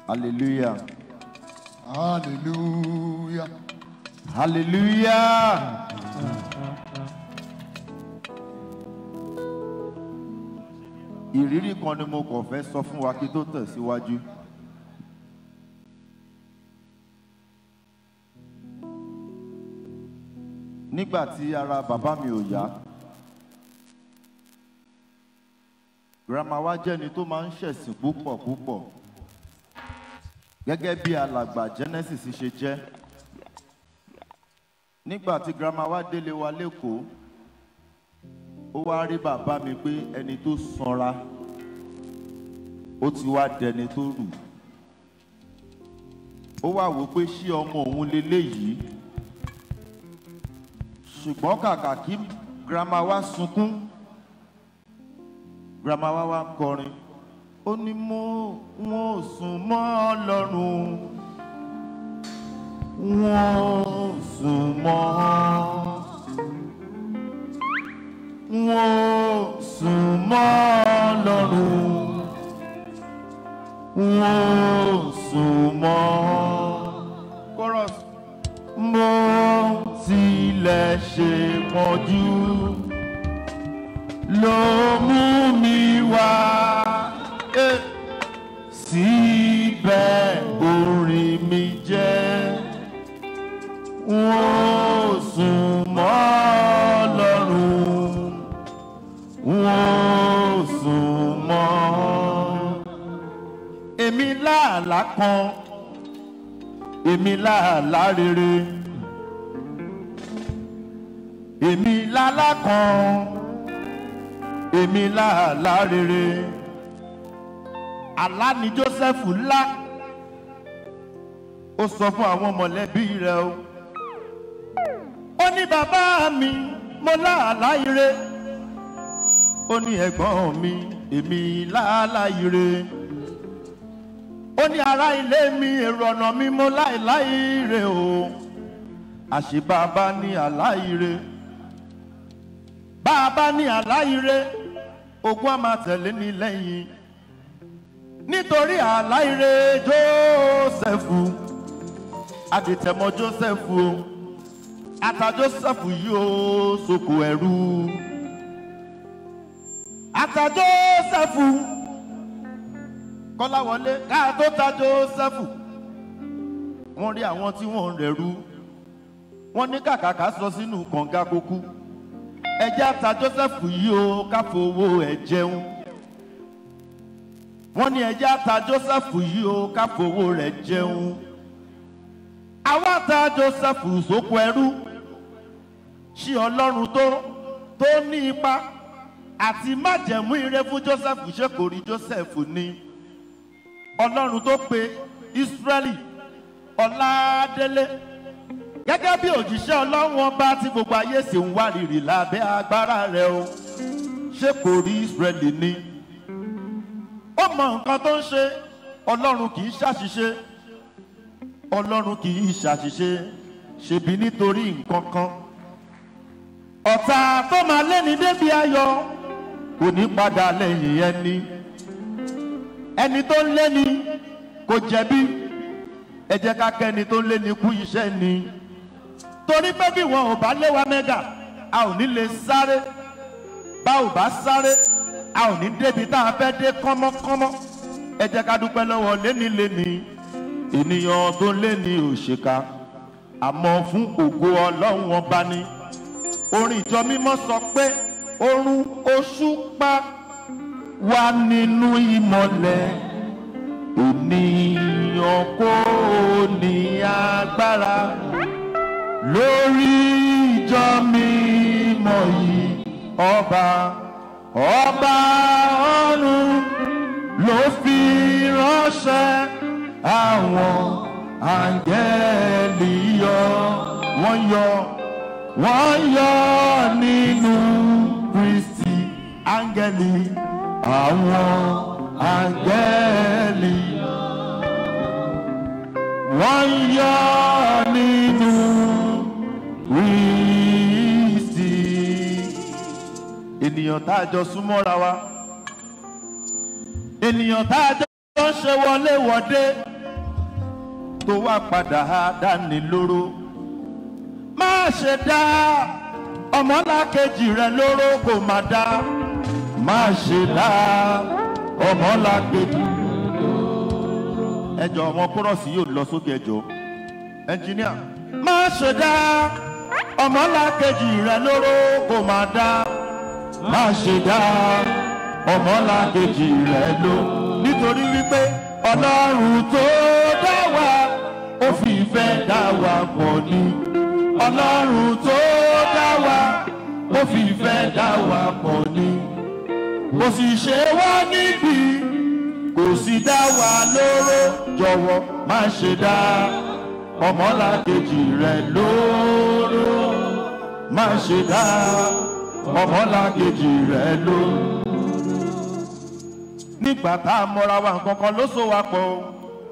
Hallelujah. Hallelujah. Hallelujah. Ìrírí kan ni mo kàn fẹ́ sọ fún wa kí tó tẹ̀síwájú. Nígbà tí ara bàbá mi ò yá, girama wa jẹ́ni tó máa ń ṣẹ̀sìn púpọ̀ púpọ̀. Gẹ́gẹ́ bí alàgbà Genesis ṣe jẹ́ nígbà tí girama wa délé wa lẹ́kọ̀ọ́ ó wá rí bàbá mi pé ẹni tó sanra ó ti wá dẹni tó rù ó wá wò pé ṣé ọmọ òun leléyìí ṣùgbọ́n kàkà kí girama wa sunkún girama wa wá kọrin ó ní mo wọn ò sùn mọ́ ọlọ́run wọ́n sùn mọ́ wọ́n sùn mọ́ lọ́rùn wọ́n sùn mọ́. chorus. mo tilẹ̀ ṣe pọ̀jù ló mú mi wá. Eh. síbẹ̀ orin mi jẹ́ wọ́n sùn mọ́ lọ́rùn wọ́n sùn mọ́. èmi láàlá kan èmi láàlá rere èmi lálá kan èmi láàlá rere àlá ni joseph ńlá ó sọ fún àwọn mọ̀lẹ́bí rẹ̀ o ó ní bàbá mi mo láàlá ire ó ní ẹ̀gbọ́n mi èmi láàlá ire ó ní ará ilé mi èrò ọ̀nà mi mo láìlá ire o àṣé bàbá ní àlá ire bàbá ní àlá ire ogún á máa tẹ̀lé ní lẹ́yìn nítorí àlá ire jósẹ́fù adìtẹ̀mọ́ jósẹ́fù o ata jósẹ́fù yìí ó soko ẹ̀rú ata jósẹ́fù kọ́láwọlé ká tó ta jósẹ́fù wọ́n rí àwọn tí wọ́n ń rẹ̀rú wọ́n ní kàkàkà sọ sínú kànga kókú ẹjẹ́ ata jósẹ́fù yìí ó káfowó ẹ̀ jẹun wọ́n ní ẹjẹ́ ata jósẹ́fù yìí ó káfowó rẹ̀ jẹun àwa ta jósẹ́fù sóko ẹrú ṣí ọlọ́run tó tó ní ipa àti májẹ̀mú ire fún jósẹ́fù ṣé kò rí jósẹ́fù ní ọlọ́run tó pe ísírẹ́lì ọ̀làdélé gẹ́gẹ́ bí òjíṣẹ́ ọlọ́run ọba tí gbogbo ayé sì ń wárìrì lábẹ́ agbára rẹ̀ o ṣé kò rí ísírẹ́lì ní ó mọ nǹkan tó ń ṣe ọlọ́run kì í ṣàṣìṣe ọlọ́run kì í ṣàṣìṣe ṣèbí nítorí nǹkan kan ọ̀tá tó máa léni débi ayọ̀ kò ní padà lẹ́yìn ẹni ẹni tó ń léni kò jẹ̀bi ẹ jẹ́ ká kẹ́ni tó ń léni kú iṣẹ́ ni torí pé bí wọn ò bá lé wa mẹ́gà a ò ní lè sáré bá ò bá sáré a ò ní débi tá a fẹ́ dé kánmọ́kánmọ́ ẹ jẹ́ ká dúpẹ́ lọ́wọ́ léni-léni ènìyàn tó léni òṣèkà àmọ́ fún ògo ọlọ́run ọba ni orin ìjọ mímọ́ sọ pé orun oṣù pa wà nínú ìmọ̀lẹ̀ ènìyàn kò ní agbára lórí ìjọ mímọ́ yìí ọba ọba ọ̀run ló fi ránṣẹ́ àwọn àǹgẹ́lì yọ wọ́n yọ wọ́n yọ nínú kristi áńgẹ́lì àwọn áńgẹ́lì wọ́n yọ nínú kristi. ènìyàn tá a jọ súnmọ́ra wa ènìyàn tá a jọ ń ṣe wọléwọ̀de tó wá padà dání lóró má ṣe dá ọmọlákejì rẹ lóró kò má dá má ṣe dá ọmọlákejì ẹjọ ọmọ kúrọ̀sì yóò lọ sókè ẹjọ ẹnjìníà má ṣe dá ọmọlákejì rẹ lóró kò má dá má ṣe dá ọmọlákejì rẹ ló nítorí wípé ọlọ́run tó dá wa ó fi ìfẹ́ dá wa pọ̀ ní ọlọ́run tó dá wa ó fi ìfẹ́ dá wa pọ̀ ní kò sì ṣe wá níbi kò sì dá wa lóró jọ̀wọ́ má ṣe dá ọmọlákejì rẹ lóró má ṣe dá ọmọlákejì rẹ lóró nígbà tá a mọra wa nǹkan kan ló so wa pọ̀ o.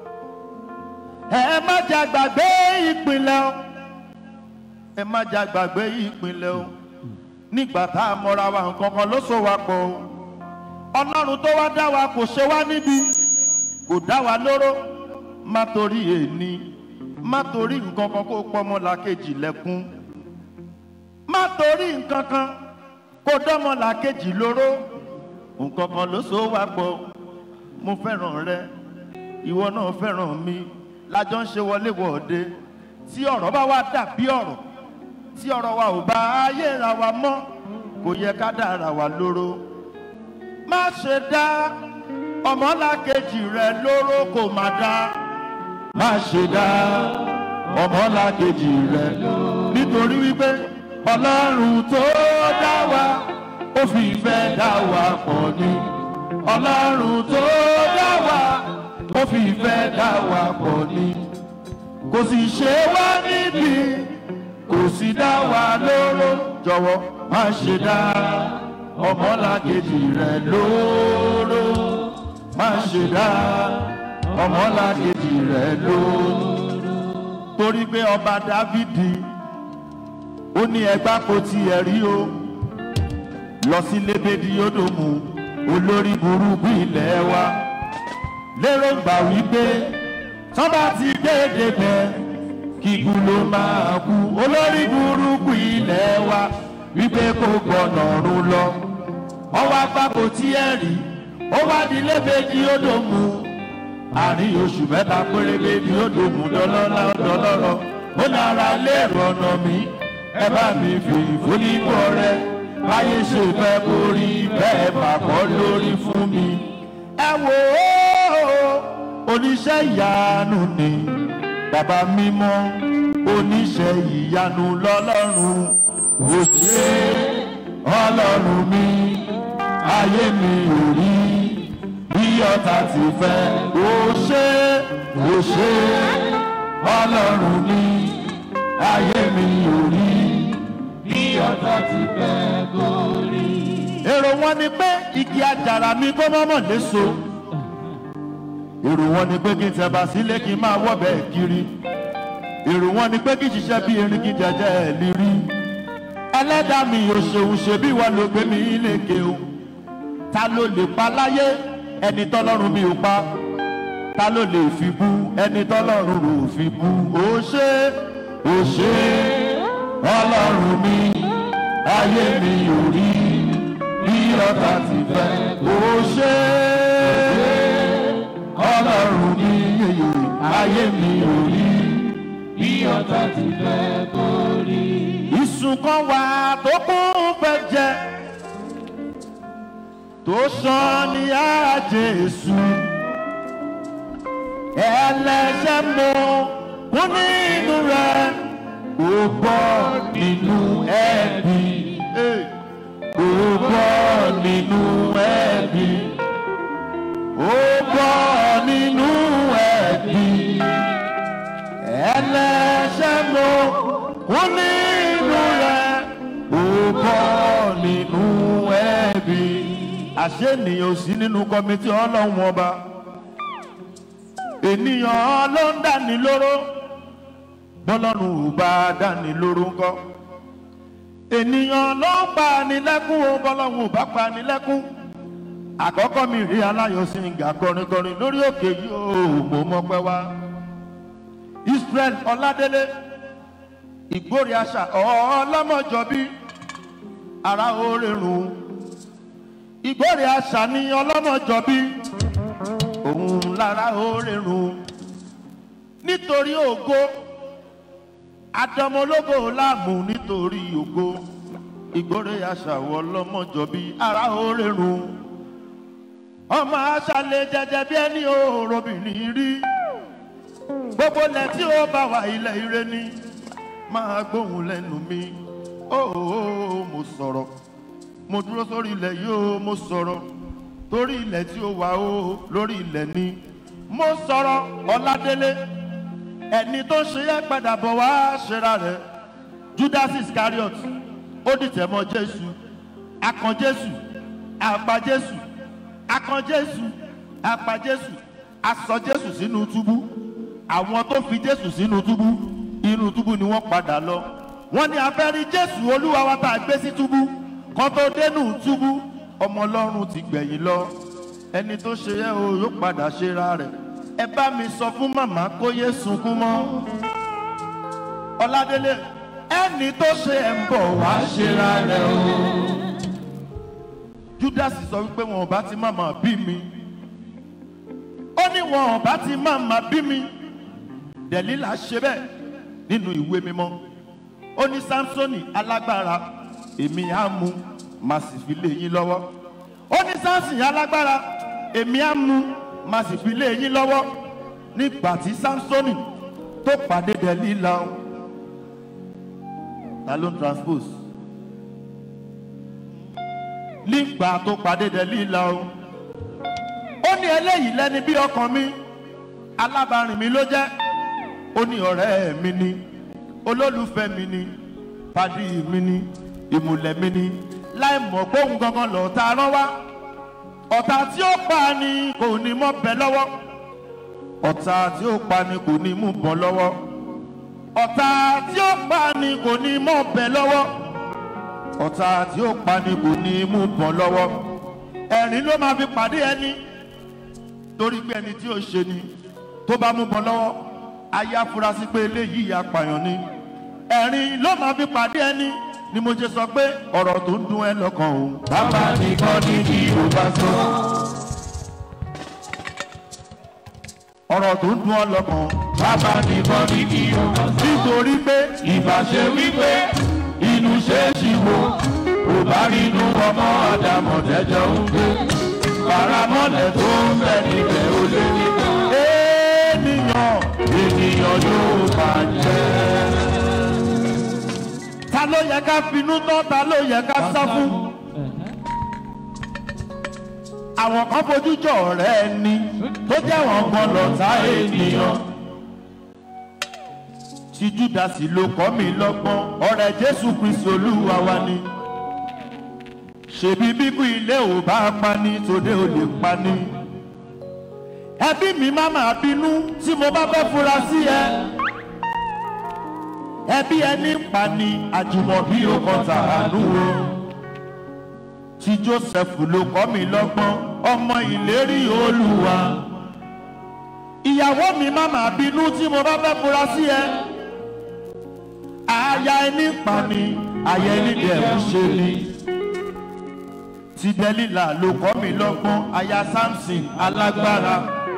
ẹ má jà gbàgbé ìpínlẹ̀ o ẹ má jà gbàgbé ìpínlẹ̀ o nígbà tá a mọra wa nǹkan kan ló so wa pọ̀ o. ọlọ́run tó wá dá wa kò ṣe wá níbi kò dá wa lóró má torí èní má torí nǹkan kan kó pọ́nmọ́ làkejì lẹ́kún má torí nǹkan kan kó dọ́mọ́ làkejì lóró nǹkan kan ló so wá pọ̀ mo fẹ́ràn rẹ ìwọ náà fẹ́ràn mi lájọ ń ṣe wọléwọ̀de tí ọ̀rọ̀ bá wá dàbí ọ̀rọ̀ tí ọ̀rọ̀ wa ò bá ayé ra wa mọ́ kò yẹ ká dára wa lóró má ṣe dá ọmọlákejì rẹ lóró kò má dá má ṣe dá ọmọlákejì rẹ nítorí wípé ọlọ́run tó dá wa ó fi ìfẹ́ dá wa pọ̀ ní. ọlọ́run tó dá wa ó fi ìfẹ́ dá wa pọ̀ ní. kò sì ṣe wá níbi kò sì dá wa lóró jọ̀wọ́ má ṣe dá ọmọlàkejì rẹ lóró má ṣe dá ọmọlàkejì rẹ lóró. torí pé ọba dávidi ó ní ẹgbàá kò tiẹ̀ rí o lọ sí lébédì yódòmù olórí burúkú ilẹ̀ wa lérò gbà wípé tán bá ti déédé bẹ kíkú ló máa kú olórí burúkú ilẹ̀ wa wípé kò gbọ̀nà ọ̀run lọ ọwọ́ apákò tí ẹ rí ó wá di lébédì yódòmù àárín oṣù mẹ́ta péré bébí yódòmù dọ́lọ́lá dọ́lọ́rọ̀ ó lára lérò ọ̀nà mi ẹ bá mi fi ìfúnníbọ̀ rẹ báyé ṣe fẹ́ borí bẹ́ẹ̀ pàpọ̀ lórí fún mi. ẹ wò ó oníṣẹ́ ìyanu ni bàbá mímọ́ oníṣẹ́ ìyanu lọ́lọ́run ò ṣe ọlọ́run mi ayé mi ò rí bí ọ̀tá ti fẹ́ ò ṣe ò ṣe ọlọ́run mi ayé mi ò rí bí ọ̀tá ti fẹ́ gorí. èrò wọn ni pé igi àjàrà mi kó mọ́mọ́ léso. èrò wọn ni pé kí n tẹ̀bà sílé kí n máa wọ́bẹ̀ kiri. èrò wọn ni pé kí n ṣiṣẹ́ bí erin kí n jẹjẹ ẹ̀ lè rí. ẹlẹ́dàá mi ò ṣeun ṣe bí wọ́n ló gbé mi léke o. ta ló lè pa láyé ẹni tọ́lọ́run mi ò pa. ta ló lè fi bú ẹni tọ́lọ́run ò fi bú. ó ṣe ó ṣe ọlọ́run mi ayé mi ò rí bí ọ̀tá ti fẹ́ ó ṣe ọlọ́run mi ayé mi ò rí bí ọ̀tá ti fẹ́ kó rí. ìsùn kan wà tó kún fẹ́ jẹ tó sàn ní àjẹsù ẹlẹ́ṣẹ̀ mọ́ kún nínú rẹ̀ kò bọ́ nínú ẹ̀bí. Kò bọ́ nínú ẹ̀bí. Ó bọ́ nínú ẹ̀bí. Ẹlẹ́ṣẹ̀ ló kú nínú rẹ̀. Ó bọ́ nínú ẹ̀bí. Àṣé ènìyàn ò sí nínú kọ́mítì ọlọ́run ọba. Ènìyàn ló ń dání lóró bọ́lọ́run ò bá dání lóró ńkọ́ ènìyàn ló ń pa ni lẹ́kún o bọ́lọ́run ò bá pa ni lẹ́kún àkọ́kọ́ mi rí aláyọ̀ sí nga kọrin kọrin lórí òkè yìí ó mo mọ́pẹ́ wá israel ọládélé ìgbórí àṣà ọlọ́mọjọ́bí ara orírun ìgbórí àṣà ní ọlọ́mọjọ́bí òun lára orírun nítorí ògo àdọmọlógo láàmú nítorí ògo ìgbórí àṣà ọlọ́mọjọ́bí ara orírun ọmọ aṣálẹ̀ jẹjẹ bí ẹni òrobìnrin rí gbogbo ilẹ̀ tí ó bá wà ilẹ̀ ire ni máa gbóhùn lẹ́nu mi óò mo sọ̀rọ̀ mo dúró sórí ilẹ̀ yìí ó mo sọ̀rọ̀ torí ilẹ̀ tí ó wà ó lórí ilẹ̀ ni mo sọ̀rọ̀ ọ̀làdélé ẹni tó ṣe yẹ padà bọ̀ wá ṣera rẹ̀ judas iscariot ó dìtẹ̀ mọ́ jésù akàn jésù àgbà jésù akàn jésù àgbà jésù asọ jésù sínú túbú àwọn tó fi jésù sínú túbú inú túbú ni wọ́n padà lọ wọ́n ní abẹ́rí jésù olúwa wa tá a gbé sí túbú kan tó dénú túbú ọmọ ọlọ́run ti gbẹ̀yìn lọ ẹni tó ṣe yẹ o yóò padà ṣera rẹ̀ ẹ bá mi sọ fún màmá kó yé sunkún mọ́ ọládélé ẹni tó ṣe ẹ̀ ń bọ̀ wá ṣera rẹ̀ o judas sọ wípé wọn ò bá ti màmá bí mi ó ní wọn ò bá ti màmá bí mi dẹ̀lílà ṣe bẹ́ẹ̀ nínú ìwé mímọ́ ó ní samsoni alágbára èmi á mú má sì fi lé yín lọ́wọ́ ó ní samson alágbára èmi á mú má sì fi lé yín lọ́wọ́ nígbà tí samsoni tó pàdé dẹ̀lílà o ta ló ń transpose nígbà tó pàdé dẹ̀lílà o ó ní eléyìí lẹ́ni bí ọkàn mi alábàárìn mi ló jẹ́ ó ní ọ̀rẹ́ mi ni olólùfẹ́ mi ni pàdí mi ni ìmùlẹ̀ mi ni láì mọ̀ pé òun gangan lọ́ọ̀ta rán wá ọ̀tá tí ó pa ni kò ní mọ́ bẹ lọ́wọ́ ọ̀tá tí ó pa ni kò ní mú bọ́ lọ́wọ́ ọ̀tá tí ó pa ni kò ní mọ́ bẹ lọ́wọ́ ọ̀tá tí ó pa ni kò ní mú bọ́ lọ́wọ́ ẹ̀rín ló máa fi pàdé ẹni torí pé ẹni tí ó ṣe ni tó bá mú bọ́ lọ́wọ́ ayé afurasí pé eléyìí apààyàn ni ẹ̀rín ló máa fi pàdé ẹni ni mo ṣe sọ pé ọ̀rọ̀ tó ń dun ẹ lọ́kàn o. bàbá nìkan ní kí o bá sọ. ọ̀rọ̀ tó ń dun ọ lọ́kàn. bàbá nìkan ní kí o bá sọ. nítorí pé ìbáṣe wípé inú ṣe é ṣì wo kò bá rí inú ọmọ àdàmọ̀dẹ́jọ́ ń gbé. paramọ́lẹ̀ tó ń bẹ níbẹ̀ ó lé nígbà. ènìyàn ènìyàn yóò bàjẹ́ ta ló yẹ ká finú tán ta ló yẹ ká sá fún. àwọn kan fojú jọ ọ̀rẹ́ ẹni tó jẹ́ wọn gan lọ́ta ènìyàn. tí júdásì ló kọ́ mi lọ́gbọ́n ọ̀rẹ́ jésù kristi olúwa wa ni. ṣèbí bíbú ilé ò bá pa ní tòde ò lè pa ní. ẹbí mi má máa bínú tí mo bá fẹ́ fura sí ẹ ẹbí ẹni ń pa ni àjùmọ̀bí ó kan tàánú o tí joseph ló kọ́ mi lọ́gbọ́n ọmọ ìlérí olúwa ìyàwó mi má máa bínú tí mo bá fẹ́ fura sí ẹ aya ẹni ń pa ni aya ẹni dẹ̀ ń ṣe ni tí dẹ́lílà ló kọ́ mi lọ́gbọ́n aya samson alágbára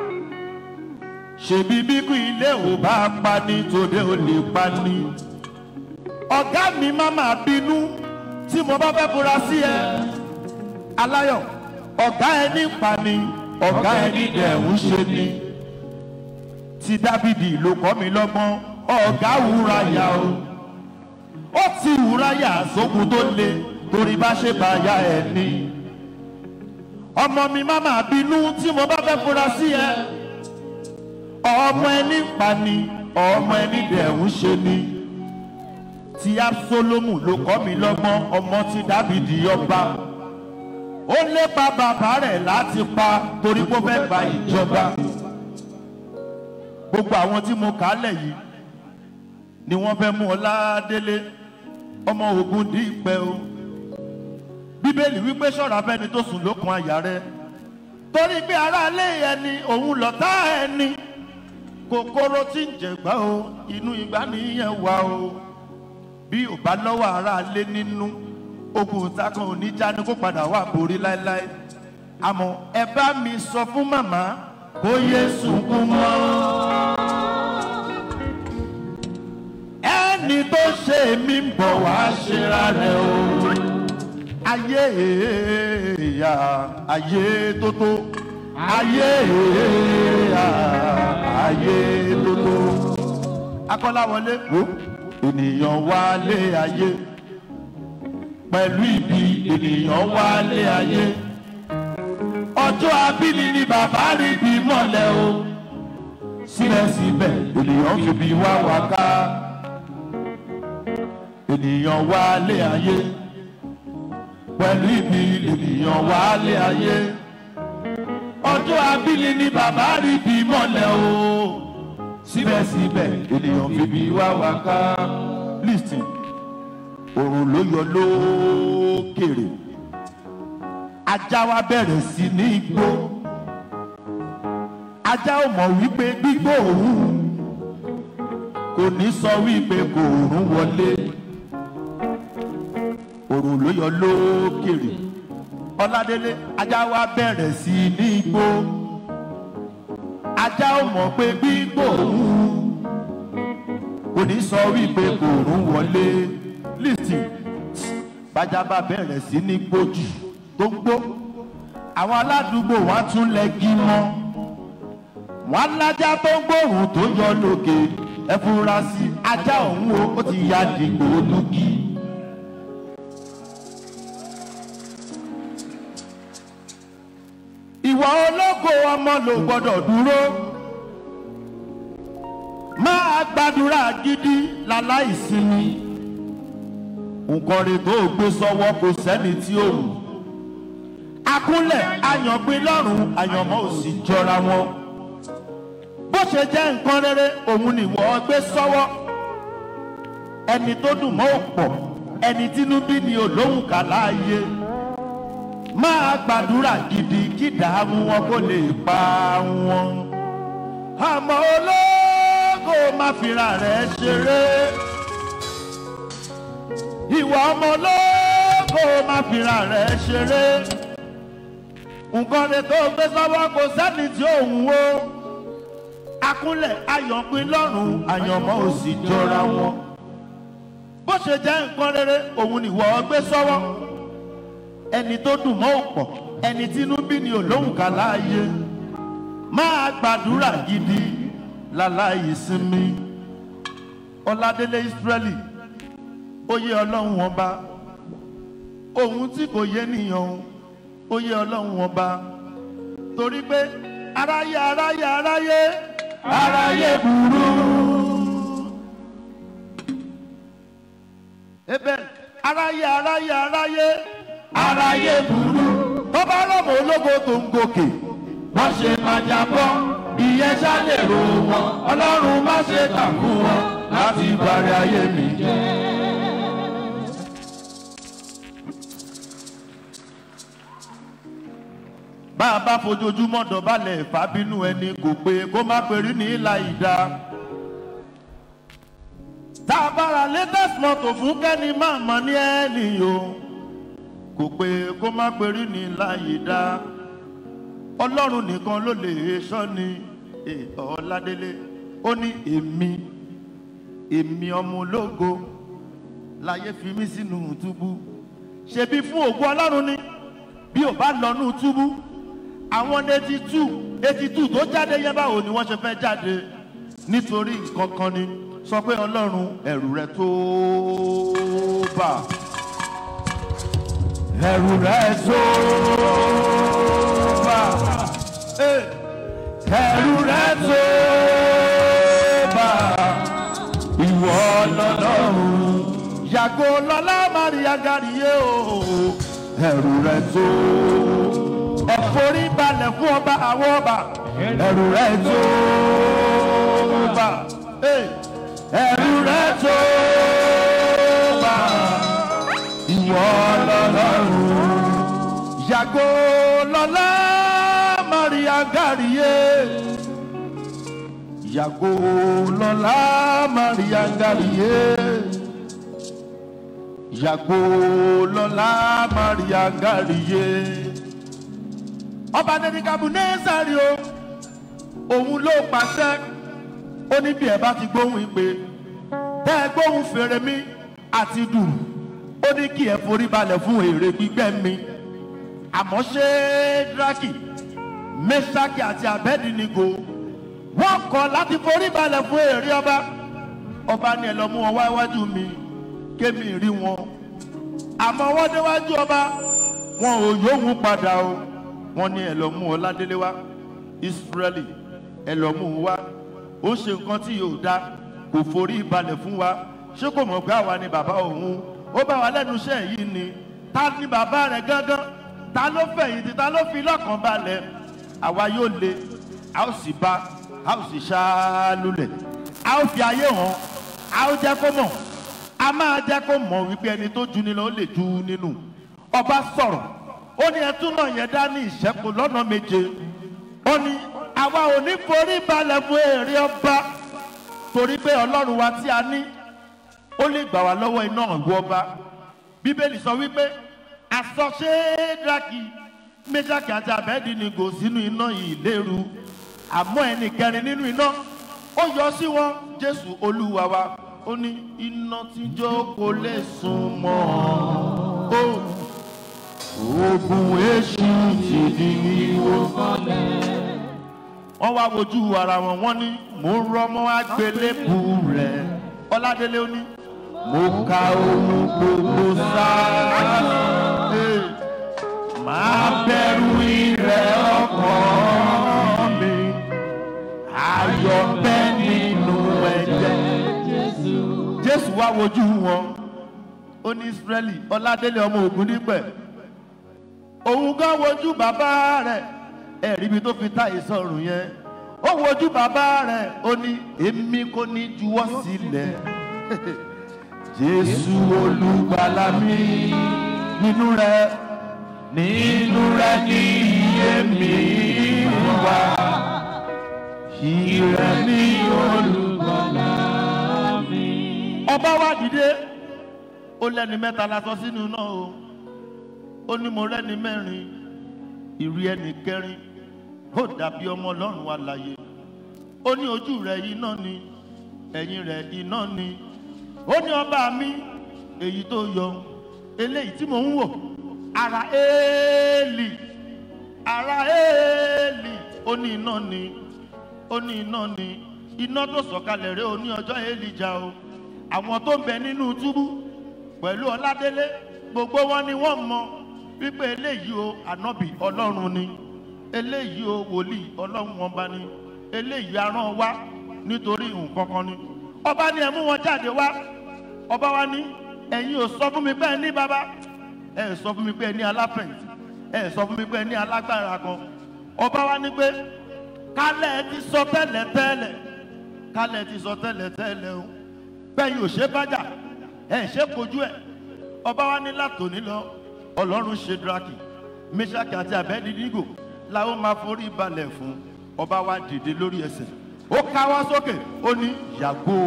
ṣèbí bíkú ilé ò bá pa ní tòde ò lè pa ní. ọ̀gá mi má máa bínú tí mo bá fẹ́ fura sí ẹ. aláyọ̀ ọ̀gá ẹni pa ni ọ̀gá ẹni dẹ̀ ń ṣe ni. ti dábìdì ló kọ́ mi lọ́gbọ́n ọ̀gá wúra yà o. ó ti wúra yà sókun tó le torí bá ṣe bá ya ẹ ní. ọmọ mi má máa bínú tí mo bá fẹ́ fura sí ẹ ọmọ ẹni pa ni ọmọ ẹni dẹ̀ ń ṣe ni ti absalomu ló kọ́ mi lọ́gbọ́n ọmọ ti dábìdì ọba ó lépa bàbá rẹ̀ láti pa torí kó fẹ́ gba ìjọba gbogbo àwọn tí mo kà á lẹ̀ yìí ni wọ́n fẹ́ mú ọládélé ọmọ ogun dípẹ́ o bíbélì wípé ṣọ́ra fẹ́ni tó sùn lókun àyà rẹ torí pé aráalé ẹni òun lọ́tá ẹni kòkòrò tí ń jẹ̀gbá o inú ìgbà nìyẹn wà o bí ò bá lọ́wọ́ ara lé nínú ogun ìtakan oníjà ni kó padà wà borí láéláé àmọ́ ẹ bá mi sọ fún màmá kó yé sunkún mọ́. ẹni tó ṣe mí ń bọ̀ wá ṣera rẹ̀ o ayé èèyà ayé tó tó ayé èèyà ayé tó tó akọ́láwọlé wo ènìyàn wálé ayé pẹ̀lú ibi ènìyàn wálé ayé ọjọ́ abíní ni bàbá rí bí mọ́lẹ̀ o síbẹ̀síbẹ̀ ènìyàn fi bí wá wá ká ènìyàn wálé ayé pẹ̀lú ibi ènìyàn wálé ayé ọjọ́ abíní ni bàbá rí bí mọ́lẹ̀ o síbẹ̀síbẹ̀ ènìyàn fi bí wá wá ká listen òrùn ló yọ lókèrè ajá wa bẹ̀rẹ̀ sí ní igbó ajá ò mọ̀ wípé gbígbó òun kò ní sọ wípé kò rún wọlé òrùn ló yọ lókèrè ọládélé ajá wa bẹ̀rẹ̀ sí ní igbó ajá ò mọ̀ pé gbígbó òun kò ní sọ wípé kò rún wọlé listen bájá bá bẹ̀rẹ̀ sí ní gbójú tó ń gbó àwọn aládùúgbò wa tún lẹ́gí mọ́ wọn lájà tó ń gbóhùn tó yọ lókè ẹ fura sí ajá òun o ó ti ya dìgbò lùkì. ìwà ológo ọmọ ló gbọdọ̀ dúró máa gbàdúrà gidi láláìsinmi nǹkan rẹ̀ tó gbé sọ́wọ́ kò sẹ́ni tí ó wù akúnlẹ̀ àyàngbé lọ́rùn àyànmọ́ ò sì jọra wọn bó ṣe jẹ́ nǹkan rere òun nìwọ gbé sọ́wọ́ ẹni tó dùn mọ́ òpọ̀ ẹni tínú bí ni olóhùn kà láàyè máa gbàdúrà gidi kí dààmú wọn kó lè pa wọn àmọ́ ológo má fira rẹ̀ ṣeré ìwà ọmọ ológo má fira rẹ̀ ṣeré nǹkan rẹ̀ tó gbé sọ́wọ́ kò sẹ́ni tí òun wo akúnlẹ̀ ayọ̀pin lọ́rùn àyànmọ́ ò sì jọra wọn bó ṣe jẹ́ nǹkan rere òun nìwọ gbé sọ́wọ́ ẹni tó dùn mọ́ òpọ̀ ẹni tínú bí ni olóhùn ká láàyè máa gbàdúrà gidi láláì sinmi ọládélé ìsírẹ́lì oyè ọlọ́run ọba ohun tí kò yé nìyẹn oyè ọlọ́run ọba torí pé aráyé aráyé aráyé aráyé burú. ebe aráyé aráyé aráyé aráyé burú. tó bá rọ̀mọ́ ológo tó ń gòkè wọ́n ṣe máa jábọ́ ìyẹn ṣálẹ̀ ro wọn ọlọ́run má ṣe tàkú wọn láti bàrẹ̀ ayé mi jẹ́. bá a bá fojoojúmọ́ dọ̀bálẹ̀ ìfábínú ẹni kò pé kó má perí ní ìlà ìdá. tá a bára latest motor fún kẹ́ni máa mọ̀ ní ẹni o kò pé kó má perí ní ìlà ìdá. ọlọ́run nìkan ló lè sọ ni ọ̀làdélé ó ní èmi èmi ọmọ ológo láyé fi mí sínú túbú ṣebí fún ògùn ọlọ́run ni bí ò bá lọ nù túbú àwọn eighty two eighty two tó jáde yẹn báwo ni wọ́n ṣe fẹ́ jáde nítorí nǹkan kan ni sọ pé ọlọ́run ẹ̀rù rẹ tó bà ẹ̀rù rẹ tó bà ẹ̀rù rẹ tó bà ìwọ lọ́lọ́run yàgò lọ́lá maria gàríyé o ẹ̀rù rẹ tó ẹ̀fọ́rí balẹ̀ fún ọba àwọn ọba ẹ̀rù rẹ̀ tó bá ẹ̀rù rẹ̀ tó bá ìwọ lọ́lọ́run yàgò lọ́lá maria gàríyé yàgò lọ́la maria ngàlìyé yàgò lọ́la maria ngàlìyé ọba nẹ́nìkàbù nẹ́sàrí o òun ló pàṣẹ ó ní bí ẹ bá ti gbóhùn ìpè tẹ́ ẹ gbóhùn fèrè mi àti dùn ó ní kí ẹ forí balẹ̀ fún èrè gbígbẹ́ mi àmọ́ ṣé draki mẹ́sàkì àti abẹ́dínigo wọ́n kọ̀ láti forí balẹ̀ fún èrè ọba ọba ni ẹ lọ mú wọn wá iwájú mi kémi rí wọn àmọ́ wọ́n déwájú ọba wọn ò yóhùn padà o wọ́n ní ẹ lọ mú ọládélé wá israeli ẹ lọ mú un wá ó ṣe nǹkan tí yóò dá kò forí balẹ̀ fún wa ṣé kò mọ̀ pé àwa ni bàbá òun ó bá wa lẹ́nu iṣẹ́ yìí ni ta ni bàbá rẹ̀ gángan ta ló fẹ̀yìntì ta ló fi lọ́kàn balẹ̀ àwa yóò le a ó sì bá a ó sì ṣá lulẹ̀ a ó fi ayé hàn a ó jẹ́ kó mọ̀ a máa jẹ́ kó mọ̀ wípé ẹni tó ju ni lọ ó lè ju nínú ọba sọ̀rọ̀ ó ní ẹtún náà yẹn dá ní ìṣẹ́kù lọ́nà méje ó ní àwa ò ní forí balẹ̀ fún èrè ọba torí pé ọlọ́run wa tí a ní ó lè gbà wá lọ́wọ́ iná ìwọ ọba bíbélì sọ wípé àsọṣe draki méjàkì àti àbẹ́ẹ̀dì ni gò sínú iná yìí léru àmọ́ ẹnì kẹrin nínú iná ó yọ sí wọn jésù olúwa wa ó ní iná tíjọ́ kò lè sùn mọ́ ó oògùn èṣù ti di wíwó wọ́n wá wojú ara wọn wọ́n ní mò ń rọmọ àgbélébù rẹ̀ ọládélé ó ní mo ka ohun gbogbo sáà Ee, máa bẹ̀rù ìrẹ̀ ọkàn mi ayọ̀ bẹ́ nínú ẹ̀jẹ̀ jésù wá wojú wọn ó ní israẹli ọládélé ọmọ ogun nípẹ̀ òun gan wojú bàbá rẹ̀ ẹ̀rí ibi tó fi tá ìsọ̀rùn yẹn ó wojú bàbá rẹ̀ ó ní èmi kò ní juwọ́ sílẹ̀ jésù olùgbàlà mi nínú rẹ̀ nínú rẹ̀ ní iye mi wá ìrẹ̀ ní olùgbàlà mi. ọba wa dìde ó lẹ́ni mẹ́ta la sọ sínú náà o ó ní mo rẹ́ni mẹ́rin ìrí ẹnì kẹrin ó dàbí ọmọ ọlọ́run wa láyé ó ní ojú rẹ̀ iná ni ẹ̀yìn rẹ̀ iná ni ó ní ọba mi èyí tó yọ eléyìí tí mò ń wò ara éèlì ara éèlì ó ní iná ni ó ní iná ni iná tó sọ̀kalẹ̀ rẹ̀ ó ní ọjọ́ éèlì jà o àwọn tó ń bẹ nínú túbú pẹ̀lú ọládélé gbogbo wọn ni wọ́n mọ wípé eléyìí o ànábì ọlọ́run ni eléyìí o wòlíì ọlọ́run ọba ni eléyìí aràn wá nítorí nǹkan kan ni ọba ni ẹ mú wọn jáde wá ọba wa ní ẹ̀yin ò sọ fún mi pé ẹ ní bàbá ẹ ẹ sọ fún mi pé ẹ ní aláfẹ̀yìntì ẹ ẹ sọ fún mi pé ẹ ní alágbára kan ọba wa ní pé kálẹ̀ ẹ ti sọ tẹ́lẹ̀ tẹ́lẹ̀ kálẹ̀ ẹ ti sọ tẹ́lẹ̀ tẹ́lẹ̀ o bẹ́ẹ̀ yóò ṣe bájà ẹ ṣe kojú ẹ ọba wa ní látòní lọ ọlọ́run ṣe draki meshaki àti abedinigo làwọn máa forí balẹ̀ fún ọba wa dìde lórí ẹsẹ̀ ó káwọ́ sókè ó ní yàgò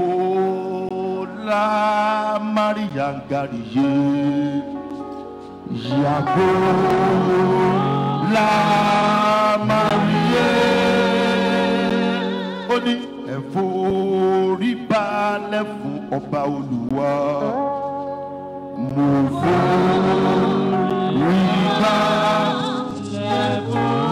la maria ngariye yàgò la maria ó ní ẹ forí balẹ̀ fún ọba olùwà mo forí balẹ̀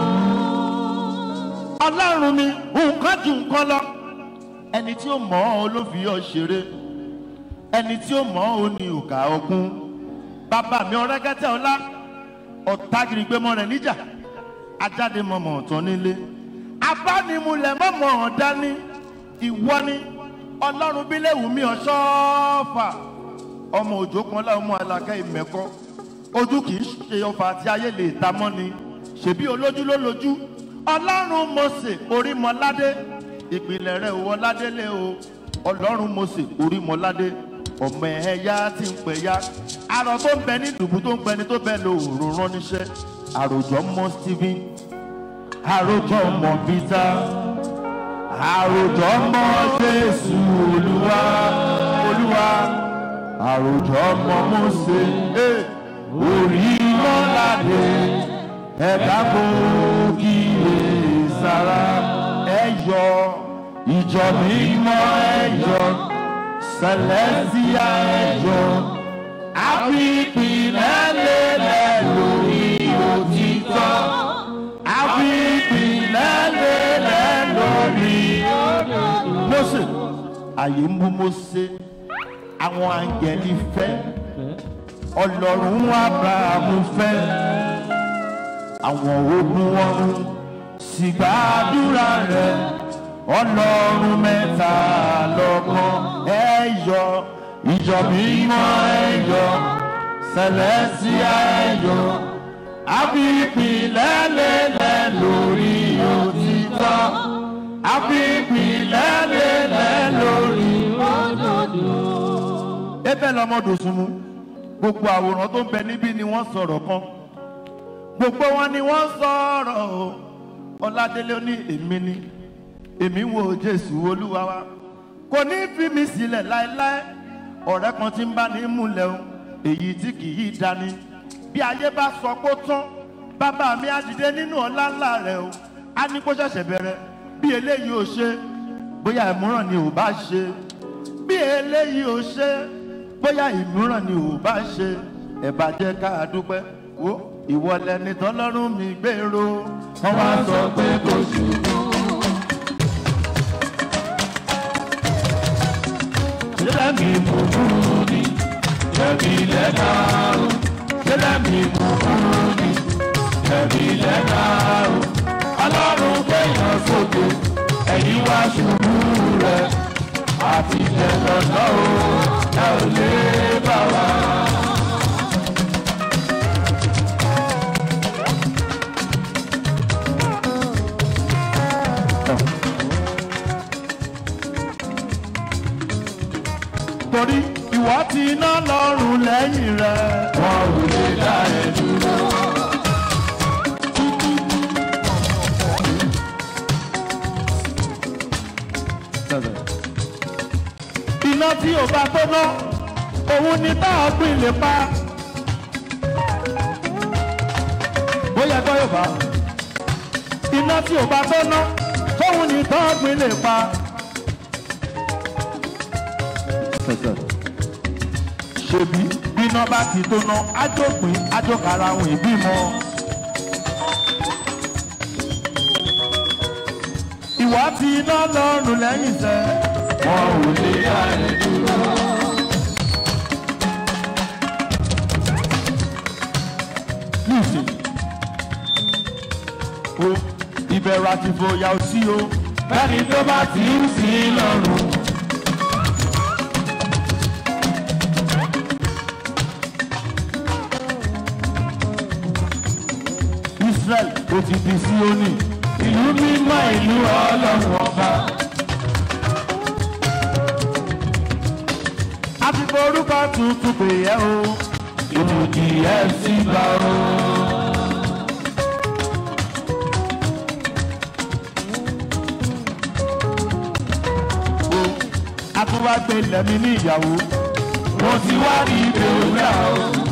ọlọ́run mi nǹkan ju nǹkan lọ ẹni tí ó mọ̀ ọ́ ló fi ọ́ ṣeré ẹni tí ó mọ̀ ọ́ ní òkà ọkùn bàbá mi ọ̀rẹ́gẹ́tẹ̀ ọlá ọ̀tagìrìgbẹ́mọ rẹ̀ níjà ajáde mọ̀mọ́ ọ̀tán nílé abánimulẹ̀ mọ̀mọ́ ọ̀dání ìwọ ni ọlọ́run bílẹ̀wù mi ọ̀ṣọ́fà ọmọ òjò kan láwọn ọmọ alákẹ́ ìmẹ̀kọ́ ojú kì í ṣe ọfà àti ayé lè ta mọ́ ni ṣèbí olójú ló lójú ọlọ́run mose orímọládé ìpìlẹ̀ rẹ̀ wọ ládélé o ọlọ́run mose orímọládé ọmọ ẹ̀yà tí ń pè ya arọ tó ń bẹ ní dùbú tó ń pẹni tó bẹ lò òòrùn rán níṣẹ́ àròjọ mọ stephen àròjọ mọ peter àròjọ mọ jésù olúwa olúwa àròjọ mọ mọ́sẹ̀ eh, orí mọ́ládé ẹ̀dá kò kíyè sára ẹ̀yọ ìjọ mímọ́ ẹ̀yọ sẹlẹ́síà ẹ̀yọ àfipìlẹ̀ lélẹ̀ lórí òtítọ́ àfipìlẹ̀ lélẹ̀ lórí Mósè àyè ń bú Mósè àwọn àǹgẹ̀lì fẹ́ ọlọ́run Ábúráhámù fẹ́ àwọn ogun ọ̀run sì gbàdúrà rẹ̀ ọlọ́run mẹ́ta lọ́kàn ẹ yọ ìjọ mímọ́ ẹ yọ sẹlẹ́síà ẹ yọ àfipìlẹ̀ lélẹ̀ lórí òtítọ́ àfipìlẹ̀ lélẹ̀ lórí ebe lọmọdò sunmu gbogbo àwòrán tó ń bẹ níbí ni wọ́n sọ̀rọ̀ kan gbogbo wọn ni wọ́n sọ̀rọ̀ o ọládélé ní èmi ni èmi wo jésù olúwa wa kò ní fi mi sílẹ̀ láéláé ọ̀rẹ́ kan tí ń bá ní múlẹ̀ o èyí tí kì í dání bí ayé bá sọ pé ó tán bàbá mi á dìde nínú ọlá ńlá rẹ o á ní kó ṣẹ̀ṣẹ̀ bẹ̀rẹ̀ bí eléyìí ò ṣe bóyá ìmúràn ni ò bá ṣe bí eléyìí ò ṣe bóyá ìmúràn ni ò bá ṣe ẹ bá jẹ́ ká dúpẹ́ wo ìwọ lẹni tọ́lọ́run mi gbèrò wọ́n wá sọ pé kò ṣubú. sílẹ̀ mi mú kúrú ni jẹ̀bi lẹ́dá o sílẹ̀ mi mú kúrú ni jẹ̀bi lẹ́dá o ọlọ́run gbẹ̀yàn sókè ẹ̀yìn wá ṣubú rẹ̀ àti ìjẹ̀lọ́lọ́ o ẹ ò lè bá wa. torí ìwọ ti iná lọ́rùn lẹ́yìn rẹ̀. wọn ò lè dá ẹ dúró. iná tí ò bá tó ná òun ni tá a gbìn lè pa. bóyá gbọ́ yóò bá iná tí ò bá tó ná òun ni tá a gbìn lè pa. ṣebí bíná bá ti tó ná ájópin ájókàrà àwọn ìbímọ. ìwà tí iná lọ́rùn lẹ́yìn sẹ́. wọn ò lè dá ẹ dúró. níìsín o ìbẹ̀rù àti ìfòyà ò sí o bẹ́ẹ̀ni tó bá ti ń sin lọ́rùn. Israel ó ti di Síónì ìlú mímọ́ ìlú ọlọ́run ọba. a ti forúkọ tuntun pè é o ìlú kì í ẹ̀ sí bá o. o a tún wá gbé lẹ́mí ní ìyàwó mo ti wá rí ibè òwúrà o.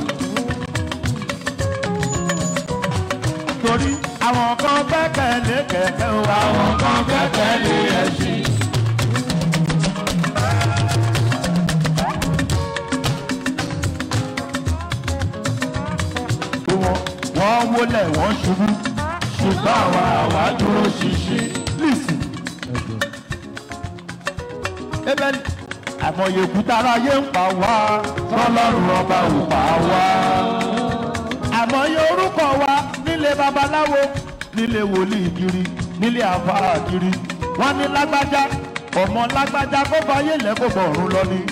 torí àwọn kan gbẹ́kẹ̀lé kẹ̀kẹ́ o àwọn kan gbẹ́kẹ̀lé ẹṣin. wọ́n wọ́n wólẹ̀ wọ́n ṣubú ṣùgbọ́n àwa àwa dúró ṣinṣin. listen. ebẹ́ni àmọye òkúta aráyé ń pa wá tọ́lọ́run ọba ò pa wá. àmọye orúkọ wa nílé babaláwo nílé wòlíì kiri nílé àfáà kiri wọ́n ní lágbájá ọmọ lágbájá kó fàyè lẹ́kọ̀ọ́ bọ̀ọ̀rùn lọ ni.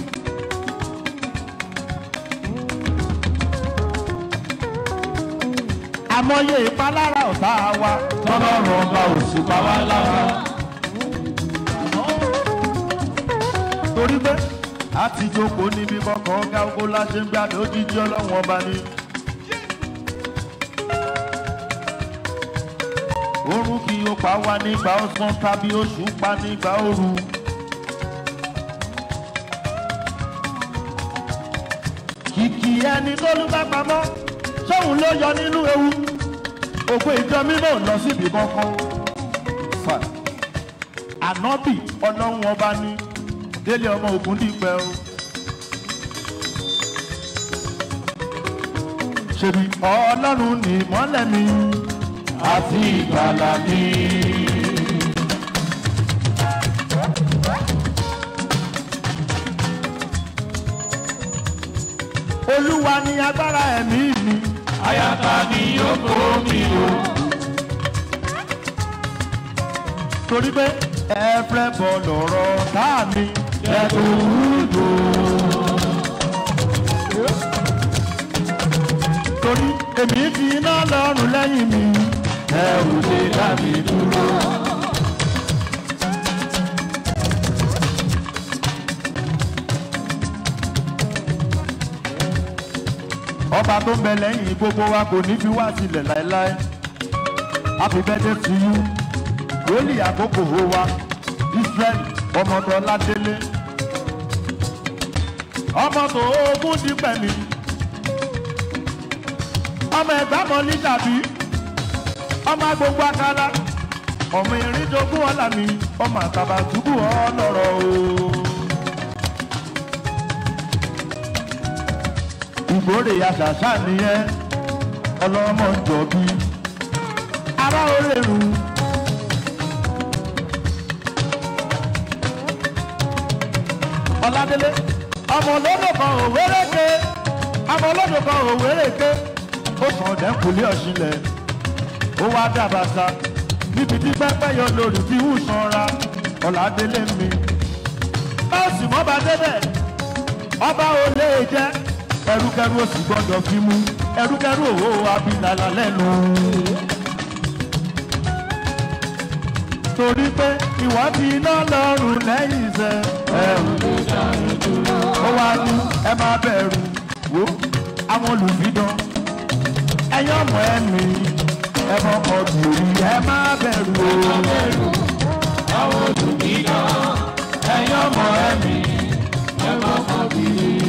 àmọye ìpalára ọ̀tá wa tọ́lọ́run ọba ò sì pa wá lára. torí pé a ti jókòó níbi kọ̀ọ̀kan ọ̀gá ogun láṣẹ ń gbàdé òjijì ọlọ́run ọba ni. oorun kì yóò pa wá nígbà ọ̀sán tàbí oṣù pa nígbà ooru. kìkì ẹni tó lù bá pamọ́ sóhun ló yọ nínú ewu ògbó ìjọ mímọ́ ò lọ síbi kankan. Fà. ànábì ọlọ́run ọba ní délé ọmọ ogun dípẹ́ o. ṣèbí ọlọ́run ní ìmọ́lẹ̀ mi àti ìgbàlà mi. olúwa ni agbára ẹ̀mí mi. Àyàtà ni yóò kó mi o. torí pé ẹ fẹ́ bọ̀ lọ́rọ̀ tá mi. Ẹ̀kú wúlò. torí èmi fi iná lọ́rùn lẹ́yìn mi. Ẹ ò lè dá mi dúró. ọba tó ń bẹ lẹ́yìn gbogbo wa kò ní fi wá sílẹ̀ láéláé. happy birthday to you. wòlíì àkókò ho wa israel ọmọdé ọládélé. ọmọ tó ogún di pẹ̀mí. ọmọ ẹ̀gbá mọ ní dàbí. ọmọ agbogbo akala. ọmọ ìrìndògún ọ̀là mi. ọmọ àtàbàtúbù ọlọ́rọ̀ o. ìgbórè àṣàṣà nìyẹn ọlọ́mọ ń jọ bí ará orèrù. ọ̀làdélé ọmọ olódò kan òwérèké ọmọ olódò kan òwérèké ó sàn ọ̀dẹ́kùnlé ọ̀ṣinlẹ̀ ó wá dàbàtà níbi tí pẹ́pẹ́ yọ lórí tí ń sanra ọ̀làdélé mi. báàsì mọ́ bá débẹ̀ ọba ò lè jẹ́ ẹrúkẹrú òsì gbọ́dọ̀ fi mú ẹrúkẹrú òwò abilala lẹ́nu. torí pé ìwà fi iná lọ́rùn lẹ́yìn iṣẹ́ ẹ̀rù ó wá ní ẹ má bẹ̀rù wò àwọn olùfidàn ẹ̀yọ́ ọmọ ẹ̀mí ẹ mọ̀kọ́ bìrì ẹ má bẹ̀rù o. Àwọn olùdíjọ́ ẹ̀yọ́ ọmọ ẹ̀mí ẹ má kọ́ bí.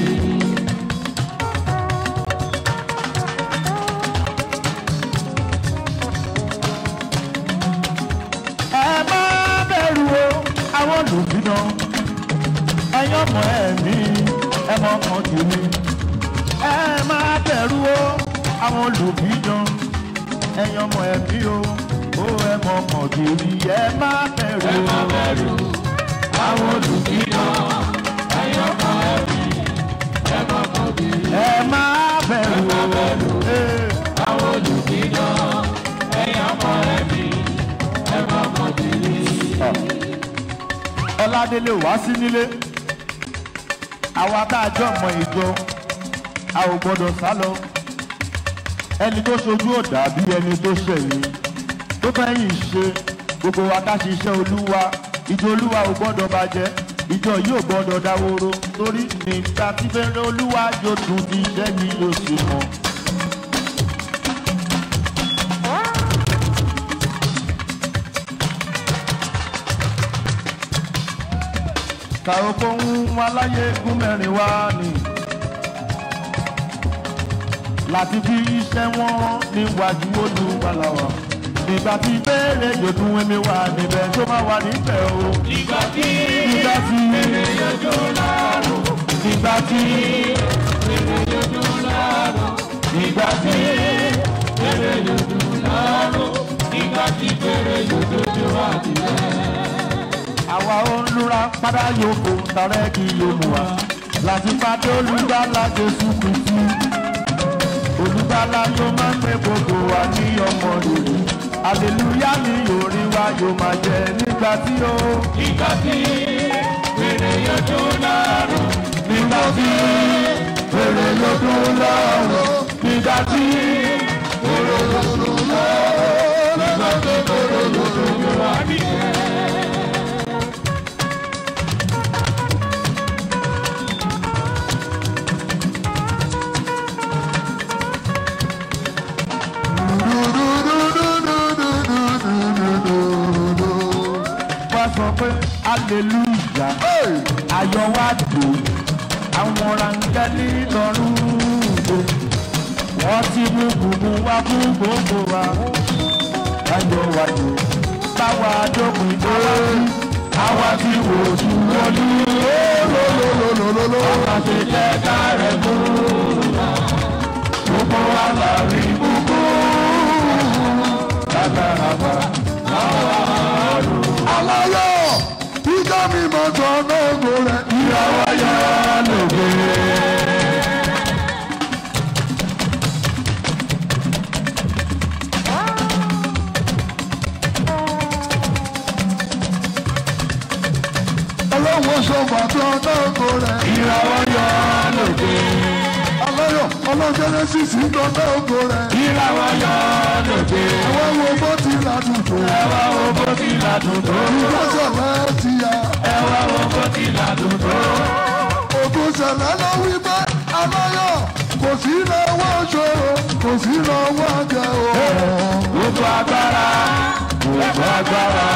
ẹ má bẹ̀rù o àwọn olùfidàn ẹ̀yọ́ ọmọ ẹ̀mí ẹ mọ̀kọ́ bìrì ẹ má bẹ̀rù o àwọn olùfidàn ẹ̀yọ́ ọmọ ẹ̀mí o ó ẹ mọ̀kọ́ bìrì ẹ má bẹ̀rù Ẹ má o. bẹ̀rù. Àwọn olùdíjọ́ ẹ̀yọ́ ọmọ ẹ̀mí ẹ má kọ́ bí. ẹ má bẹ̀rù o. Ee. Àwọn olùdíjọ́ ẹ̀yọ́ ọmọ ẹ̀mí ẹ má kọ́ bí. ọládélé wá sí nílé àwa tá a jọ mọ ìjọ a ò gbọdọ̀ sá lọ ẹni tó ṣojú ò dàbí ẹni tó ṣẹ̀yìn tó fẹ́yìn ṣe gbogbo wa ká ṣiṣẹ́ olúwa ìjọ olúwa ò gbọdọ̀ bàjẹ́ ìjọ yìí ò gbọdọ̀ dáwóró torí nígbà tí fẹ́rẹ́ olúwa yóò tún ti iṣẹ́ yìí yóò sì mọ́. kàrókò ń wá láyé gún mẹ́rin wá ni láti fi iṣẹ́ wọn níwájú olúwaláwa nígbà tí béèrè yòókù ẹ̀mí wà níbẹ̀ tó máa wà níbẹ̀ o. Ìgbà tí nígbà tí èrè yọjú láàrú. nígbà tí Èrè yọjú láàrú. nígbà tí Èrè yọjú láàrú. Ìgbà tí èrè yọjú wá nílẹ̀. àwa ò ń lura padà yòókù tàrẹ́ kí yóò mú wa láti pàdé olùgbàlà jésù kìtì olùgbàlà yóò máa ń gbé gbogbo wa ní ọmọ rere aleluya ni orí wa yóò máa jẹ nígbà tí ó Ìgbà tí èrè yọjú láàrú. nígbà tí èrè lọ́dún lọ́rùn nígbà tí Ìgbà tí èrè yọjú wá nílẹ̀. dúdúdúdúdúdúdú ayọ̀ wá dùn àwọn rangẹ́lì lọ́rùn gbò wọ́n ti mú gbùgbù wá fún gbogbo wa ayọ̀ wá dùn báwa dókun dé àwa ti wò ju olú lólólólólóló. àwa ti jẹ́ ká rẹ̀ mú gbogbo wa là rí gbogbo lágbàlagbà aláyọ̀ ìjọ mi mọ̀ tán lógo rẹ̀. ìyàwó yọ lóge. ọlọ́wọ́ sọ̀gbà tán lógo rẹ̀. ìyàwó yọ lóge. aláyọ̀ ọlọ́jẹ́rẹ́sìs ń tán lógo rẹ̀. ìyàwó yọ lóge. ẹ̀wọ́n wo bó ti ládùn tó. ẹwà wo bó ti ládùn tó. ìgbésẹ̀ láti ya. ẹwà wo bó ti ládùn tó. ògùn ṣẹlẹ̀ ló wí pé aláyọ̀ kò sí lọ́wọ́ ṣòro kò sí lọ́wọ́ jẹ o. gbogbo agbára gbogbo agbára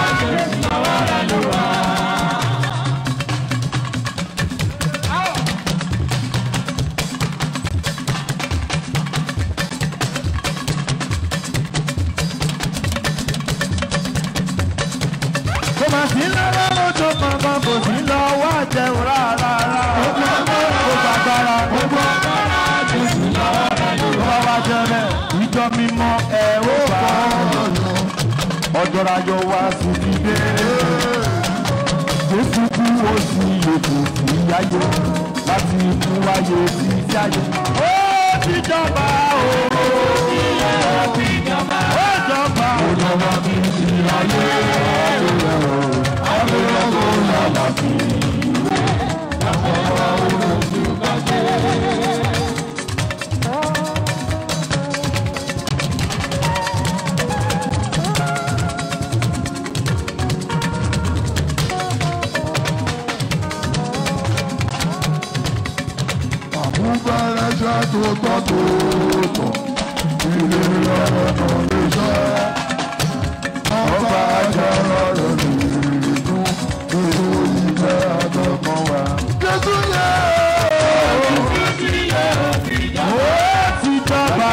kò mà sí lọ́wọ́ lójó kankan kò sí lọ́wọ́ jẹun rárá gbogbo agbára gbogbo agbára gbogbo wa jẹrẹ ìjọ mímọ́ ẹ ó bá ọjọ́ rajọ wá sí ti dé jésù kú ó sì yòókù sí ayé láti mú wáyé sí ayé. ó ti jọba o ó ti jọba ó jọba ó jọba bí ti ayé ayé ọkọ̀ yàrá sí àmúgbára ṣá tó tọ́ tó tọ̀ ilé ọ̀nà lè ṣá. ọba àjọrọ̀ rẹ̀ nìyí ètò ìfẹ́ àtọkọ wa. jésù yẹ ó ti jọba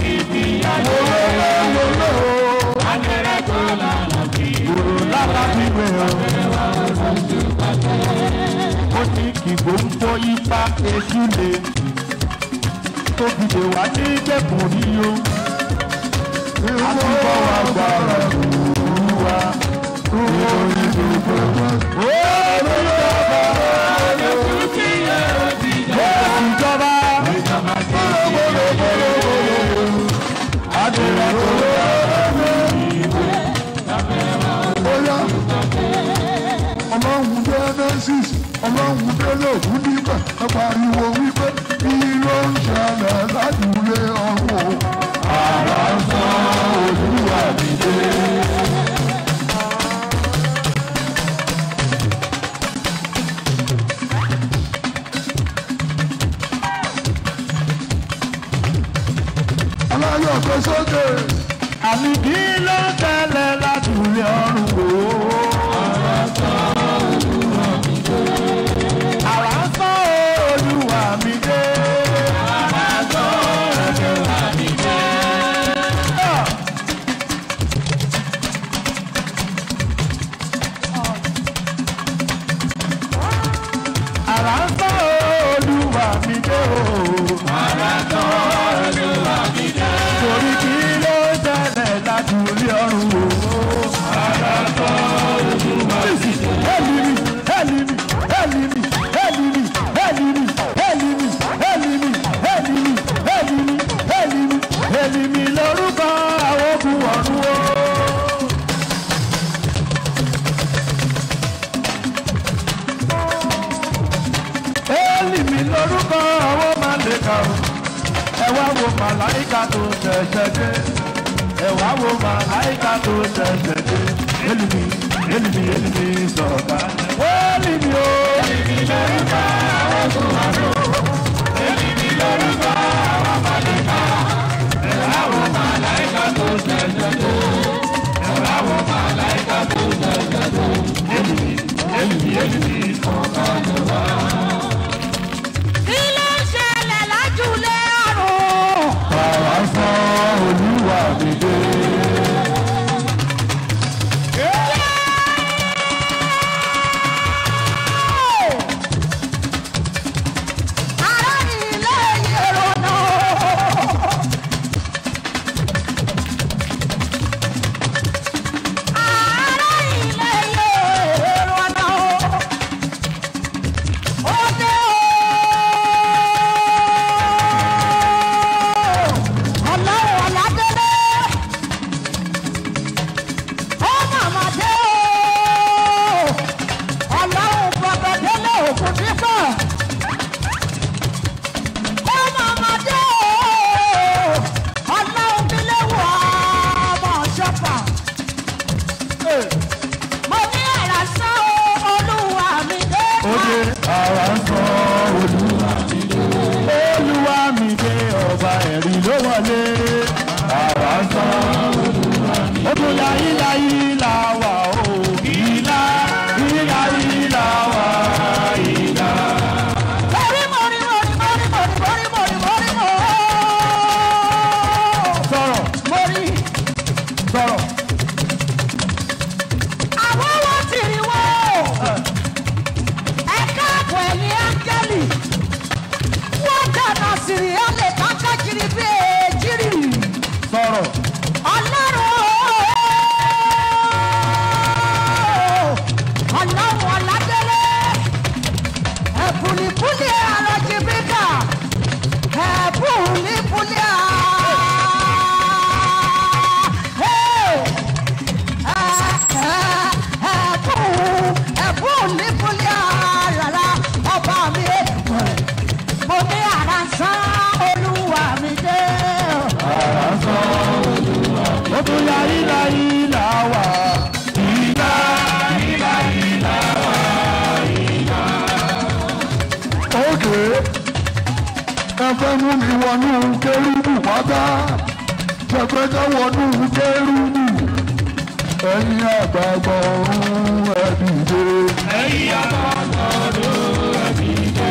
kúrò lára gbígbé o. ó ní kí gbòǹgbò ipa èṣù lè tó fi lè wá ní ìjẹ̀kùn ríyo. àtúbọ̀ wa gbára lòlú wa. ìròyìn gbogbo wọn. ó ti jọba ó ti jọba. Adúlá tó bóyá ọlọ́run genesis ọlọ́run délé òkú níbẹ̀ ẹ pariwo wípé kí ló ń ṣẹlẹ̀ ládùúgbò ọ̀hún. ara ń sán olúwa mi dé. aláyọ̀ tó sókè àmì kí ló ń tẹ̀lé ládùúgbò ọ̀run wò ó. ara ń sán olúwa mi dé. ara ń sán olúwa mi dé. ara ń sán olúwa mi dé. ara ń sán olúwa mi dé o. ara ń sán olúwa mi dé. torí kí ló ń tẹ̀lé ládùúgbò ọ̀run wò ó. ara ń sán olúwa mi dé. Helimi, helimi, helimi, helimi, helimi, helimi, helimi, helimi, helimi, helimi, helimi lórúkọ àwọn ogun ọ̀run o. Élìmí lórúkọ àwọn màlẹ́kà o. Ẹ wá wo màláìka tó ṣẹ̀ṣẹ̀ dé. Ẹ wá wo màláìka tó ṣẹ̀ṣẹ̀ dé. Élìmí, élìmí, élìmí sọ̀ka. Élìmí o. Élìmí lórúkọ àwọn tó wà ló. Élìmí lórúkọ àwọn màlẹ́kà. Ẹ wá wo màláìka tó ṣẹ̀ṣẹ̀ dé. Ẹ wá wo màláìka tó ṣẹ̀ṣẹ̀ dé. Élìmí, élìmí, élìmí sọ̀ka ló wá. àwa ń sọ olúwa mi dé. olúwa mi dé ọba ẹ̀rí ló wọlé. àwa ń sọ olúwa mi dé. ó tún ya ìlà ìlà wà ó. ìlà ìlà ìlà wà ìlà. Mori, mori, mori, mori, mori, mori, mori, mori, mori. sọ̀rọ̀ Mori. sọ̀rọ̀. Àwọn wo ti rí wo? Ẹ káàbọ̀ ẹ̀yin áńgẹ́lì. Wọ́n dáná sírí ọ̀lẹ̀ kájá kiri bí èjìrì. sọ̀rọ̀ Ọlọ́run ọlọ́run ọ̀làdélé. Ẹ̀bùnìbùnì àlọ́jì bíkà. Ẹ̀bùnìbùnì à. Hey! ẹ̀bùn nípúlẹ̀ àràrà ọba mi mo ní àrà sán olúwa mi dé. ó tún ya ìlà ìlà wà. ìlà ìlà ìlà wà ìlà. òkè ẹ fẹ́ mú mi wọnú kérúbù pátá ṣẹ̀fẹ̀jẹ̀ wọnú kérúbù ẹ̀yin àgbààgbà ọ̀run ẹ dìde. ẹ̀yin àgbàgbọ́ ló ẹ̀mí dé.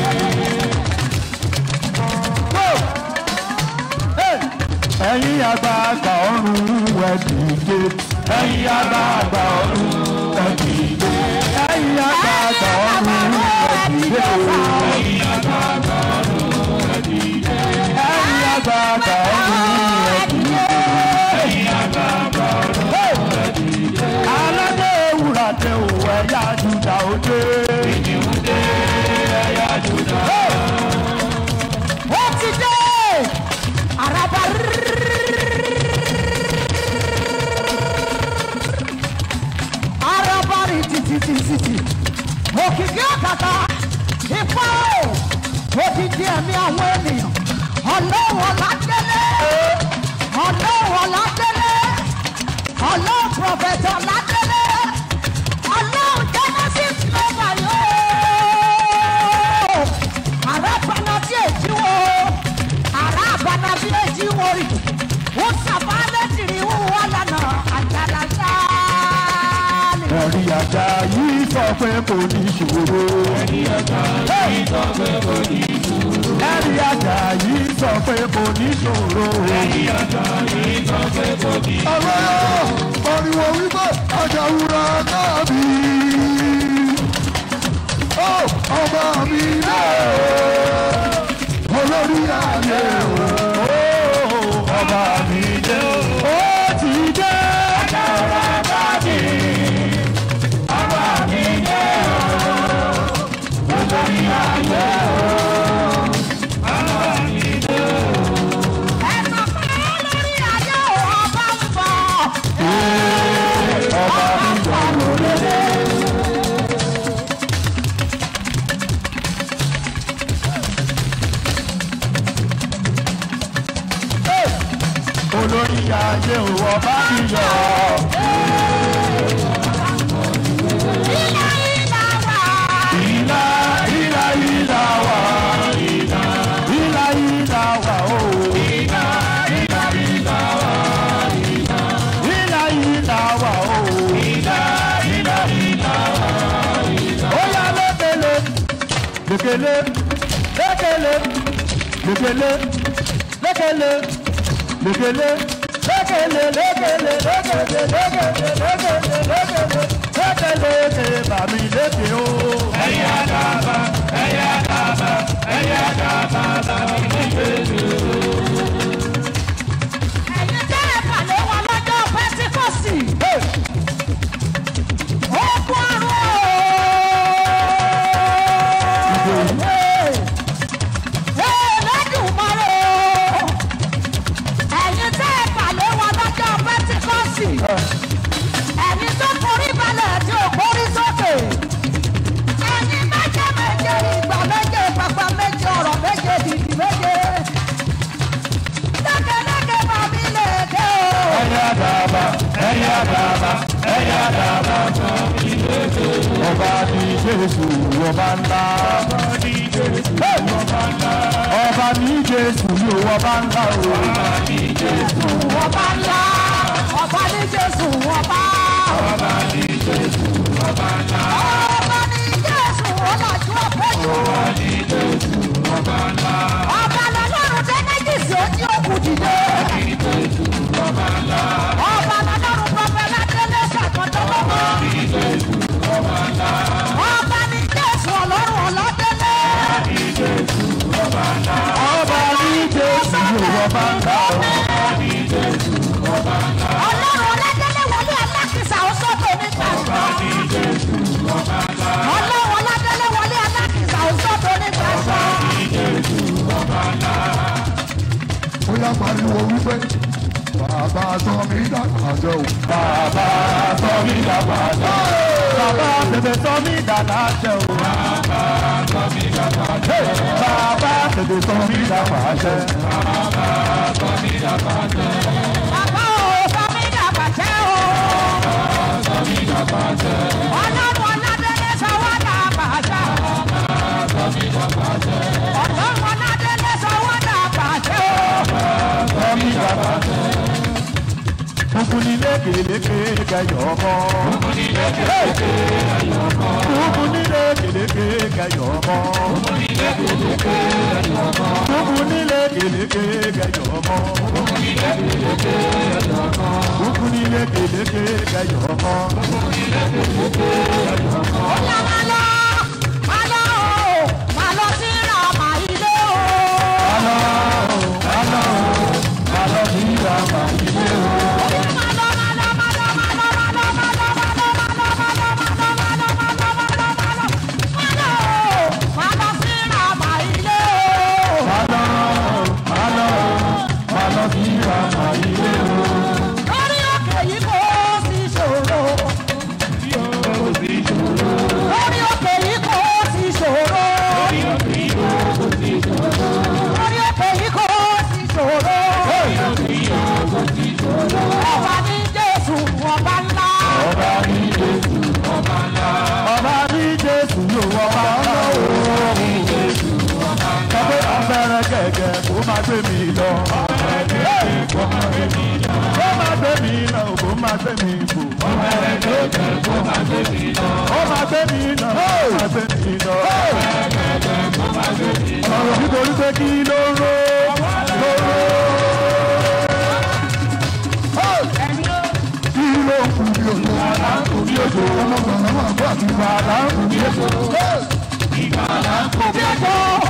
ẹ̀yin àgbàgbà ọ̀run ẹ dìde. ẹ̀yin àgbàgbà ọ̀run ẹ dìde. ẹ̀yin àgbàgbà ọ̀run ẹ dìde. ẹ̀yin àgbàgbà ọ̀run ẹ dìde. ẹ̀yin àgbàgbà ọ̀run ẹ dìde. ẹ̀yin àgbàgbà ọ̀run ẹ dìde. aládé ewúrà tẹ òwò ẹ̀yà júdà òde. ìdìbò dé ẹ̀yà júdà. ó ti dé àràbà àràbà rí títítítítì òkìkí àkàtà ipá o òkìkí ẹ̀mí àwọn ènìyàn ọlọ́run ọ̀làdélé ọlọ́run ọ̀làdélé ọlọ́run prọfẹ̀tì ọ̀làdélé ọlọ́run genesis lọ́wọ́ yóò ara bana tí èjì wo ara bana tí èjì wo rí wọ́n sábà lẹ́tìrì wúwo lánà àjàlá sáálì. ẹ̀rí àjà yìí sọ pé kò ní ṣòro. ẹ̀rí àjà yìí sọ pé kò ní ṣòro. ẹ̀rí àjà yìí sọ pé kò ní ṣòro. ẹ̀rí àjà yìí sọ pé kò ní ṣòro. Àlọ́yọ̀ pariwo wípé àjàwúrà náà bí. Ó ọba mi dé o, olórí ayé o. ọba mi dé ó ti dé. àjàrà bá mi. ọba mi dé ó olórí ayé o. ọba mi dé ẹ̀ka pé lórí ayé ò ọba ń bọ̀. ọba mi dé lórí. olórí ayé o ọba mi yọ. ilé ìlà wà. ìlà ìlà ìlà wà ìlà ìlà ìlà wà o. ìlà ìlà ìlà wà ìlà ìlà ìlà wà o. ìlà ìlà ìlà wà ìlà. ó yá lékele lékele lékele lékele lékele lékele lékele lékele lékele lékele lékele lékele lékele lékele bàmí lékè o. ẹ̀yin àdàbà ẹ̀yin àdàbà ẹ̀yin àdàbà bàmí lékè o. ẹ̀yin tẹ́ ẹ pàdé wọn lọ́jọ́ pẹ́tíkọ́sì. ó kú àrùn o. Ee, lẹ́dùnmọ́rẹ́ o. ẹ̀yin tẹ́ ẹ pàdé wọn lọ́jọ́ pẹ́tíkọ́sì. ẹ̀yin tó forí balẹ̀ tí ò forí sókè. ẹ̀yin méje méje ìgbà méje pàpà méje ọ̀rọ̀ méje dìdì méje. lẹ́kẹ̀lẹ́kẹ̀ bá mi lè dé o. ẹ̀yin àdàbà ẹ̀yin àdàbà ẹ̀yin àdàbà bàmí lékè o. ọba ní jésù ọba ńlá. ọba ní jésù ní ọba ńlá o. ọba ńlá ọba ní jésù ọba. ọba ní jésù ọba ńlá. ọba ní jésù ọlọ́jú ọ̀pẹ́jù. ọba ní jésù ọba ńlá. ọba lọ́lọ́run jẹ́nẹ́jìsì ojú òkú dìde. ọba ní jésù ọba ńlá. ọba lọ́lọ́run pọ̀pẹ́ ládélé ṣàkọ́tọ́lọ́mọ. ọba ní jésù ọba ńlá. ọba ní jésù ọlọ́run ọlọ́dẹ́lẹ́. ọba ní jésù ọba ńlá o. ọlọ́run ọlọ́dẹ́lẹ́ wọlé alákìsà ó sọ́tò ní gbàgbọ́. ọlọ́run ọlọ́dẹ́lẹ́ wọlé alákìsà ó sọ́tò ní gbàgbọ́. ó yá pariwo wípé bàbá sọ mí dàgbà jọ o. bàbá sọ mí dàgbà jẹ́ o. bàbá tètè sọ mí dàgbà jẹ́ o. bàbá sọ mí dàgbà jẹ́ o. bàbá tètè sọ mí dàgbà jẹ́ o. bàbá o sọ mí dàgbà jẹ́ o. ọlọ́run ọlọ́dẹ́lẹ́ sọ wá dàgbà jẹ́ o. ọlọ́run ọlọ́dẹ́lẹ́ sọ wá dàgbà jẹ́ o. sọ mí dàgbà jẹ́ o. kúkú ní lékeleke kẹyọ ọmọ. kúkú ní lékeleke kẹyọ ọmọ. kúkú ní lékeleke kẹyọ ọmọ. kúkú ní lékeleke kẹyọ ọmọ. kúkú ní lékeleke kẹyọ ọmọ. kúkú ní lékeleke kẹyọ ọmọ. Ọ̀la máa lọ, máa lọ o, máa lọ sí Ràmà ilé o. Alọ́ alọ́ alọ́ ní ìlànà ilé o. Máa lọ, máa lọ, máa lọ, máa lọ, máa lọ, máa lọ, máa lọ, máa lọ, máa lọ, máa lọ, máa lọ, máa lọ, máa lọ, máa lọ, máa lọ. Máa lọ o, máa lọ sí Ràmà ilé o. Alọ́ alọ́ alọ́ ní ìlànà ilé o. Lórí òkè yìí kò sí ṣòro. Lórí òkè yìí kò sí ṣòro. Lórí òkè yìí kò sí ṣòro. Ọba ní Jésù ọba ńlá. Ọba ní Jésù ọba ńlá. Ọba ní Jésù yóò ọba ńlá o. Sọ pé abẹ́rẹ́ gẹ̀gẹ̀ kó máa gbé mi lọ. Kó máa gbé mi lọ. Kó máa gbé mi lọ, kó máa gbé mi fò. Abẹ́rẹ́ gẹ̀gẹ̀ kó máa gbé mi lọ. Kó máa gbé mi lọ, kó máa gbé mi lọ. Ọ̀rọ̀ nítorí pé kí ló ń ro ló ń ro. kí ló ń kú bí òjò. Bí ojú ọmọ gbọ̀ngàn máa bọ́ àti ìgbà bàbá ń kú bí ojú. Kùbí òjò.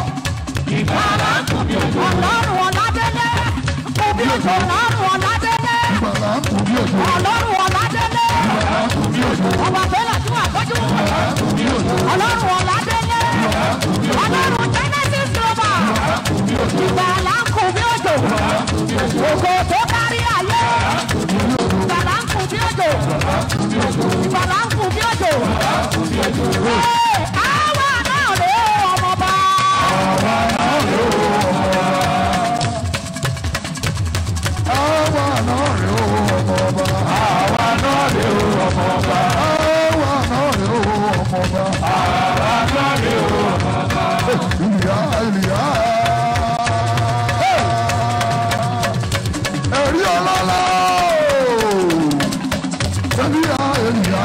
Ọlọ́run ọ̀làdélé. Kùbí òjò ọlọ́run ọ̀làdélé. ìgbàlá ń kú bí òjò. Ọlọ́run ọ̀làdélé. Ọba bẹ́lẹ̀ tí wà tọ́jú. Ọlọ́run ọ̀làdélé. Ọlọ́run Genesis global. Ìgbàlá ń kù bí òjò. Ògo tó kárí ayé. Ìgbàlá ń kù bí òjò. Ìgbàlá ń kù bí òjò. Ee, àwa náà rè é ọmọba. àwa náà rè ó ọmọ ọba. Àwa náà lè o ọmọ ọba. àwa náà rè ó ọmọ ọba. Àwa náà lè o ọmọ ọba. ìlìyà ìlìyà. ẹ̀rí ọlọ́lá ìlìyà ìlìyà.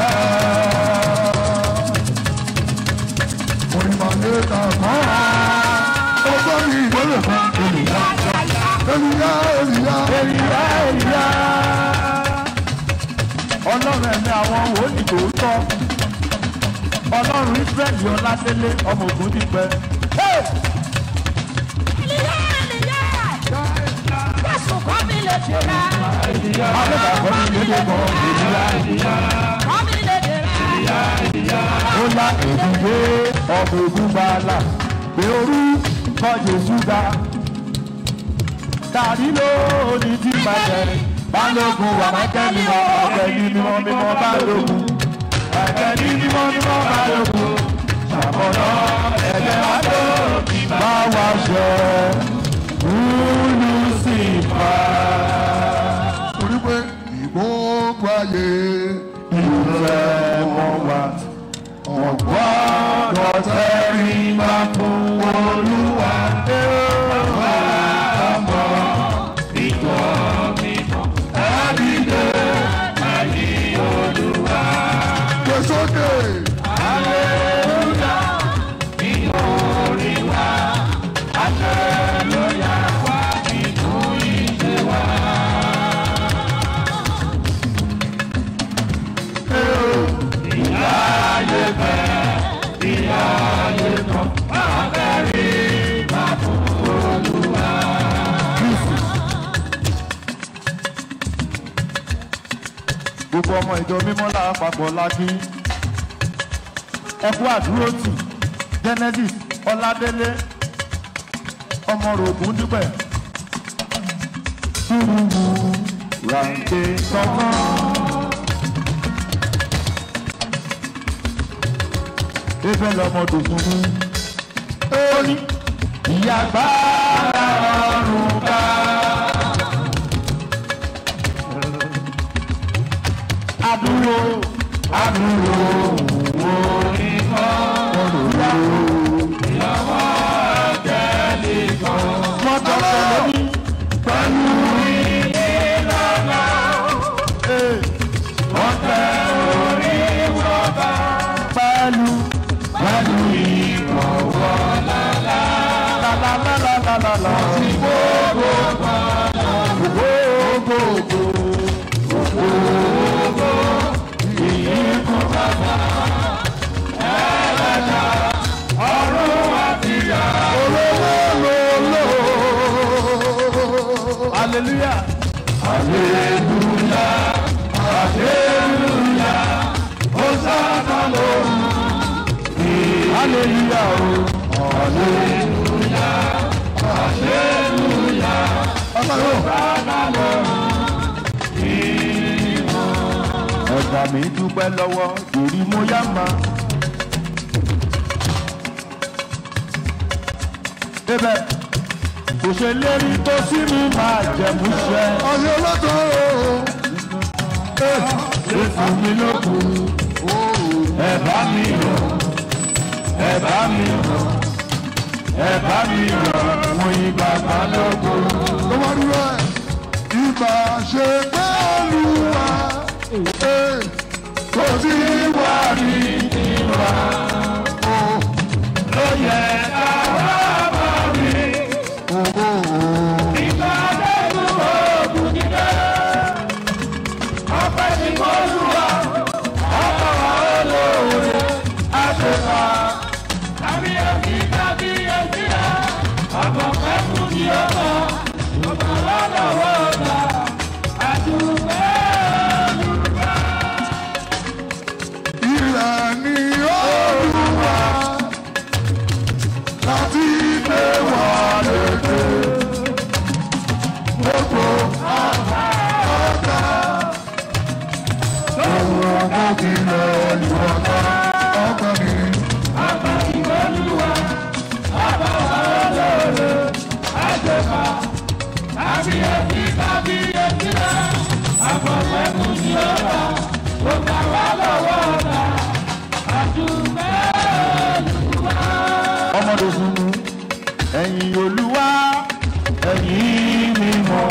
onímọ̀lẹ́ kankan ọgbọ́n mi ìdólè kan ìlìyà ìlìyà ìlìyà. Èyíyá èyíyá. Ọlọ́run ẹ̀mí àwọn wòlíì tòótọ́. Ọlọ́run Ísírẹ́lì Ọládélé ọmọ ògùn ti pẹ́. Ìlìyá, ìlìyá. Jésù kọ́ mi lè dèrè. Adébàbọ̀ ní lédè kan èyíyá èyíyá. Kọ́ mi lè dèrè. Ó lá èdùgbé ọmọ ògùn gbàlà. Pé orú kọ́ Jésù ga. Tàbí lóòní tí bàjẹ́. Balógun wà mákẹ́lì mọ́ ọ̀gbẹ́ ní mímọ́ mímọ́ balógun. Ẹ̀jẹ̀ ní mímọ́ mímọ́ balógun. Ṣàkóso ẹ̀jẹ̀ wá lóòkì bá wa ṣẹ. Wúlú sí fa. torí pé ìgbógun ayé Ìfẹ́ mọ́ wa. gbogbo ọmọ ìjọ mímọ́ lápapọ̀ lákì ẹkú àdúrótì genesis ọládélé ọmọ rògùn dúpẹ́ túrúwú ràǹdè tọmọ. ebe lọmọ dògùn mú ó ní ìyá gbára ọrùn ká. Adúró, adúró, wo ní kọ́, olùyá. Ìyàwó àjẹ́lì kan. Mọ́tò tẹ̀lé mi pẹ̀lú ìlànà. Wọ́n tẹ orí wọ́pá. Pẹ̀lú pẹ̀lú ìbọ̀wọ̀ lálá. Lálá lálá lálá lálá. Ti gbogbo kan. Gbogbo gbogbo. Hallelujah. Hallelujah. Hallelujah. Hosanna lóhùn. Hallelujah o. Hallelujah. Hallelujah. Hosanna lóhùn. Ẹ̀gbà mi dúpẹ́ lọ́wọ́ ìrí mo yá ma. Débẹ̀ kò ṣe lérí tó sí mi máa jẹ̀mú ṣẹ. Ọ̀yọ́ lọ́tọ̀ Ṣé fún mi lókun? Ẹ bá mi yọ̀, ẹ bá mi yọ̀, ẹ bá mi yọ̀, mo yin bàbá lókun. ló wá dúró ẹ̀. Ìgbà ṣe pé olúwa kò sí wà ní ìwà. Ló yẹ ká wá bá mi. Ìgbà dẹ́kun oògùn nílẹ̀. Ọpẹ́ tí kò lù wá, ọkọ̀ wa ó lóore, á ṣe fà. Kábíyèsí kábíyèsí rẹ̀, ọ̀pọ̀ pẹ́ fún ní ọmọ. Ọ̀pọ̀ lọ́lọ́wọ́ ọ̀gá, àdúgbò olùkọ́. Ilẹ̀ ni olúwa láti gbé wà lédè. Gbogbo ọ̀gá òun ọmọ ìlẹ̀ ìwọ̀ta ọgbà mi. Kábíyèsí kábíyèsí rẹ̀, ọ̀pọ̀ pẹ́ fún ní ọmọ. Ọ̀gá wa lọ́wọ́ ọ̀gá, àdúgbò olùkọ́. Ọmọdé sunmu, ẹ̀yin olúwa, ẹ̀yin mímọ́.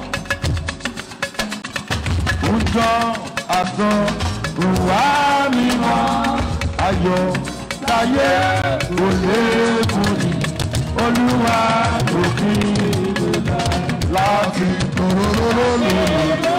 Ńjọ́ àtọ̀ ìwà mímọ́, ayọ̀ táyé kò lè kúrì. Olúwa òfin ìgbéga láti tòróró lòlù.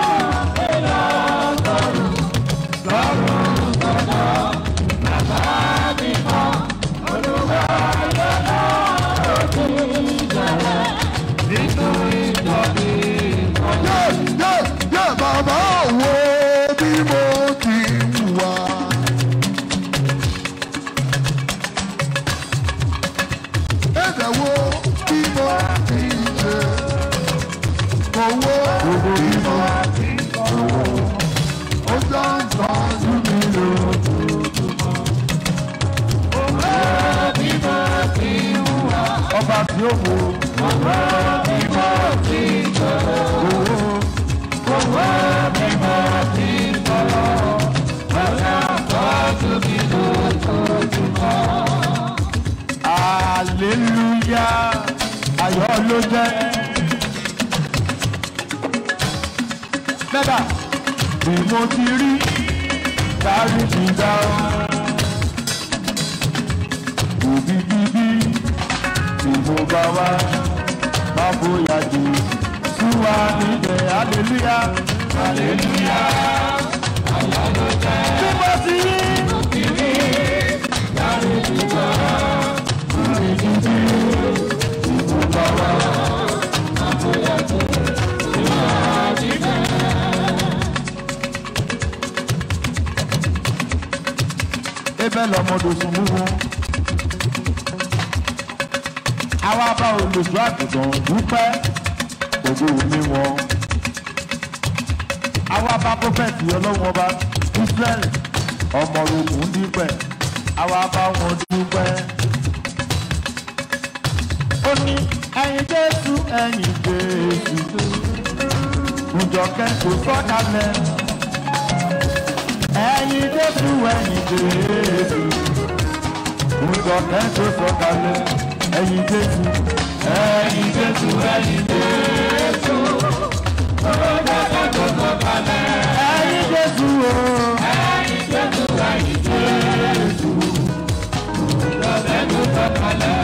Yé yé yé bàbá wo bí mo ti wà. Ẹ̀dẹ̀ wo bí mo ti ṣe. Owó bí mo ti owó. Ó jọ ń tọ́jú mi lójoojúmọ́. Ọba tí ó wo. Hallelujah, ayọ̀ ló jẹ́. Mẹ́ta, bí mo ti rí, dárí ti dá ọ́. Òbí bíbí, tí mo bá wá, má bóyá jù. Súwa níbẹ̀, hallelujah, hallelujah. Bí mo ti rí, bẹ́ẹ̀ lọ́mọdé sùn mú wọn. àwa bá olùṣọ́ àgùntàn dúpẹ́ gbogbo omi wọn. àwa bá prọfẹ̀tì ọlọ́wọ́n ọba israel ọmọ ogun dípẹ́ àwa bá wọn dúpẹ́. ó ní ẹyin jésù ẹyin jésù ǹjọ́kẹ́ kò sọ́kalẹ̀ ẹyin jésù ẹyin jésù ǹjọ́kẹ́ kò sọ́kalẹ̀ ẹyin jésù ẹyin jésù ẹyin jésù ǹjọ́kẹ́ kò sọ́kalẹ̀ ẹyin jésù o ẹyin jésù ẹyin jésù ǹjọ́kẹ́ kò sọ́kalẹ̀.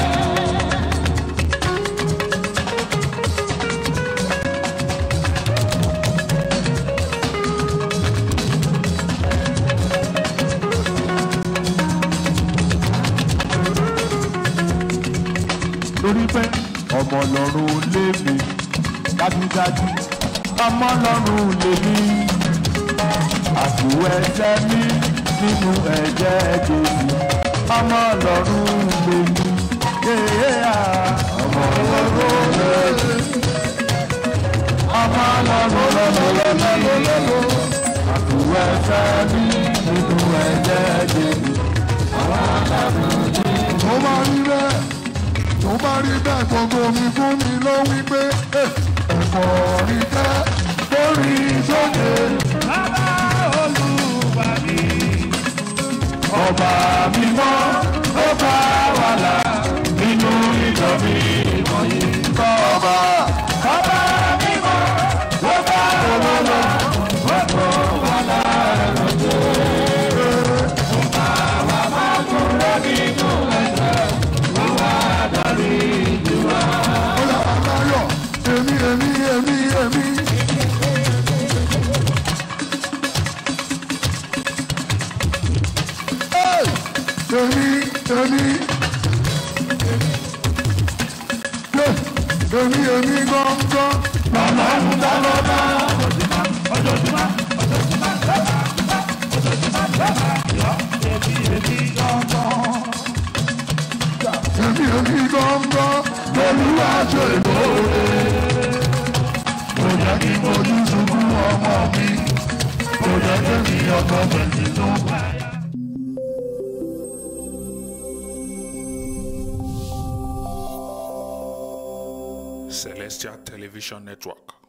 torí pé ọmọ ọlọ́run lé mi dájúdájú ọmọ ọlọ́run lé mi àbúrò ẹsẹ̀ mi nínú ẹ̀jẹ̀ jésù ọmọ ọlọ́run lé mi yéé ọmọ ọlọ́run lé mi ọmọ ọlọ́run lé mi àbúrò ẹsẹ̀ mi nínú ẹ̀jẹ̀ jésù ọmọ ọlọ́run lé mi. tó bá rí bẹ́ẹ̀ tó bá rí bẹ́ẹ̀ gbogbo mi fún mi ló wí pé ẹ̀fọ́ rí jẹ́ lórí sókè Bàbá olùbàdì. Ọba mímọ́ ó bá wà là nínú ìjọ mi wọ̀nyí. Ọba ọba mímọ́ ó bá wà là ó bá wà là lọ́jọ́. Ọba wa máa kúrò nínú ẹ̀jẹ̀ wọ́n wá darí ìlú wa. ó yà láyọ̀ èmi èmi èmi èmi. Hey! èmi èmi. Yeah, èmi èmi gángan. Ọlọ́run dá lọ́dá. Ojoojúmọ́, ojoojúmọ́, lọ́ba, ojoojúmọ́, lọ́ba, yọ, èmi, èmi gangan. èmi èmi gángan. lolúwa ṣe lóore. kò jẹ́ kí mojú sunkún ọmọ mi. kò jẹ́ kí mi ọkọ mi tó bá. Celestial Television Network.